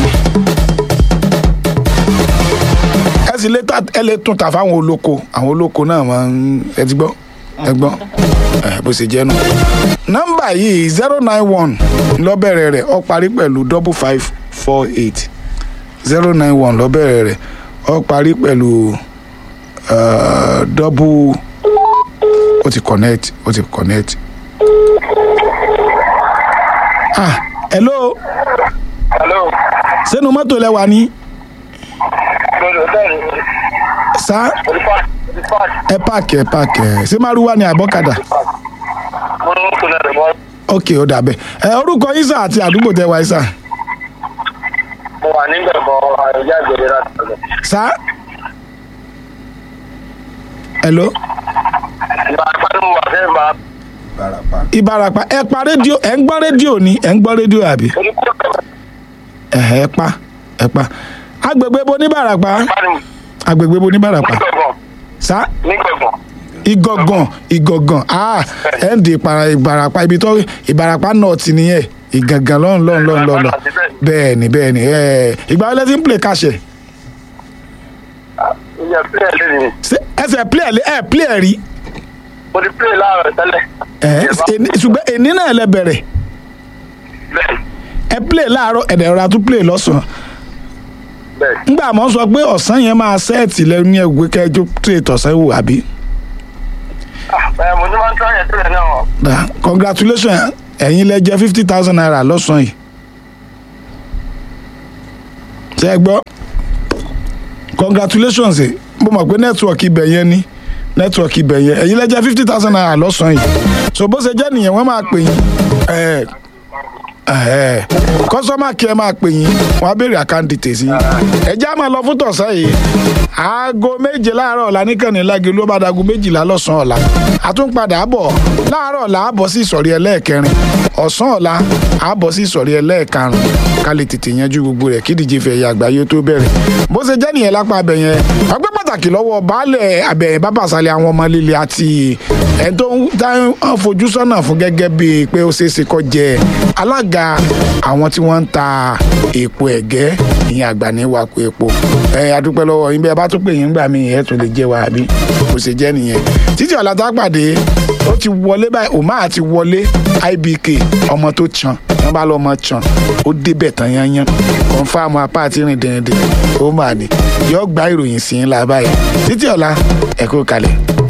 ẹ sì lè ta ẹ lè tún ta fáwọn olóko àwọn olóko náà máa ń ẹ ti gbọ́ ẹ gbọ́ ẹ bó ṣe jẹ́ nù. nọ́mbà yìí zero nine one lọ́bẹ̀rẹ̀ rẹ̀ ó parí pẹ̀lú double five four eight zero nine one lọ́bẹ̀rẹ̀ rẹ̀ ó parí pẹ̀lú uh, double ó ti connect ó ti connect. ah hello Hello. sẹ́nu mọ́tò lẹ wà ní Lọ́dọ̀ bẹ́ẹ̀ ni sá olùfà olùfà ẹ páàkì ẹ páàkì ẹ ṣé márùwá ni àbọ̀kadà mo ń kó náà lọ́wọ́. ok ó dà bẹ́ẹ̀ ẹ orúkọ isa àti àdúgbò tẹ wá isa Mo wà nígbà kan àyọ̀já ìgbèrè láti ọ̀dọ̀. sá hello Ìgbà àpárí mo wà fẹ́ máa Barapa. ìbarapá ẹ pa rédíò ẹ ń gbọ́ rédíò ni ẹ ń gbọ́ rédíò àbí oníkó ẹ ẹ pa ẹ pa agbègbè bo ní barapa àpárí agbègbè bo ní barapa nígbàgbọ́n sá nígbàgbọ́n. igọ̀gàn igọ̀gàn ah ẹ ń di ìpara ìbarapá ibi tó ìbarapá náà ti nìyẹn ìgàngàn lọ́n lọ́n lọ́n lọ́n lọ́n bẹ́ẹ̀ ni bẹ́ẹ̀ ni ẹ ìgbà wọlé tí ń play kàṣẹ Ìyá pílẹ̀ lé ní. ṣé ẹsẹ̀ play ẹ ẹ play rí Mo ti pílẹ̀ láàárọ̀ tẹ́lẹ̀. ẹ ẹni- ṣùgbọ́n èní náà lẹ bẹ̀rẹ̀ Bẹ́ẹ̀ ẹ play láàárọ̀ ẹ̀dẹ̀ ọ̀rá tún play lọ́sàn-án bẹ́ẹ̀. ńgbà mọ́ sọ pé ọ̀sán yẹn máa sẹ́ẹ̀tì lẹ́nu yẹn gbé kẹjọ trade ọ̀sán wò àbí Ẹ mo ní máa ń tọ́ àyẹ̀ tẹ́lẹ̀ náà. da congratulations ẹ̀yin lẹ jẹ́ fifty thousand naira lọ́sàn-án yìí ṣe é gbọ́ congratulations ẹ̀ mo mọ̀ pé nẹ́tíwọ̀kì ibẹ̀ yẹn ni nẹ́tíwọ̀kì ibẹ̀ yẹn ẹ̀yin lẹ jẹ́ fifty thousand naira lọ́sàn-án yìí so bó ṣe jẹ́ nìyẹn wọ́n máa pè yín ẹ̀ ẹ̀ kọ́sọ́mà kí ẹ máa pè yín wọ́n á béèrè àkáǹtì tèsí ẹ já máa lọ fún tọ̀sán yìí aago méje láàárọ̀ ọ̀la níkànnì lági ló bá dago méjìlá lọ́sàn-án ọ̀la àtúnpadà bọ̀ láàárọ̀ ọ̀la àbọ̀ sí ìsọ̀rí ẹlẹ́ẹ̀kẹrin ọ̀sán ọ̀la àbọ̀ sí ìsọ̀rí ẹlẹ́ẹ̀karùn ká lè tètè yanjú gbogbo rẹ̀ kí ìdíje fẹ̀yẹ àgbáyé tó bẹ̀rẹ̀ bó ṣe jẹ́ nìyẹn lápá abẹ yẹn ọgbẹ́ pàtàkì lọ́wọ́ baálẹ̀ abẹ̀yẹn bábàṣálẹ̀ àwọn ọmọ líle àti ẹni tó ń tá ń fojú sọ́nà fún gẹ́gẹ́ bíi pé ó ṣeé ṣe kó jẹ alága àwọn tí wọ́n ń ta èpo ẹ̀gẹ́ ìyẹn àgbà ní wàkó epo ẹ adúpẹ́ lọ́wọ́ yín bẹ́ẹ̀ bá tó pè yín gbà mí ẹ̀ tó lè jẹ́ wa àbí kò ṣe jẹ́ nìyẹn títí ọ̀la tá a pàdé ó ti wọlé báyìí òmá àti wọlé ibk ọmọ tó chan wọn bá lọmọ chan ó débẹ̀ tán yányán kọ́ńfàmù apá àti rìn dẹ̀rẹ̀dẹ̀ ó mà ní yọ gba ìròyìn sí ńlá báyìí títí ọ̀la ẹ kú kalẹ̀.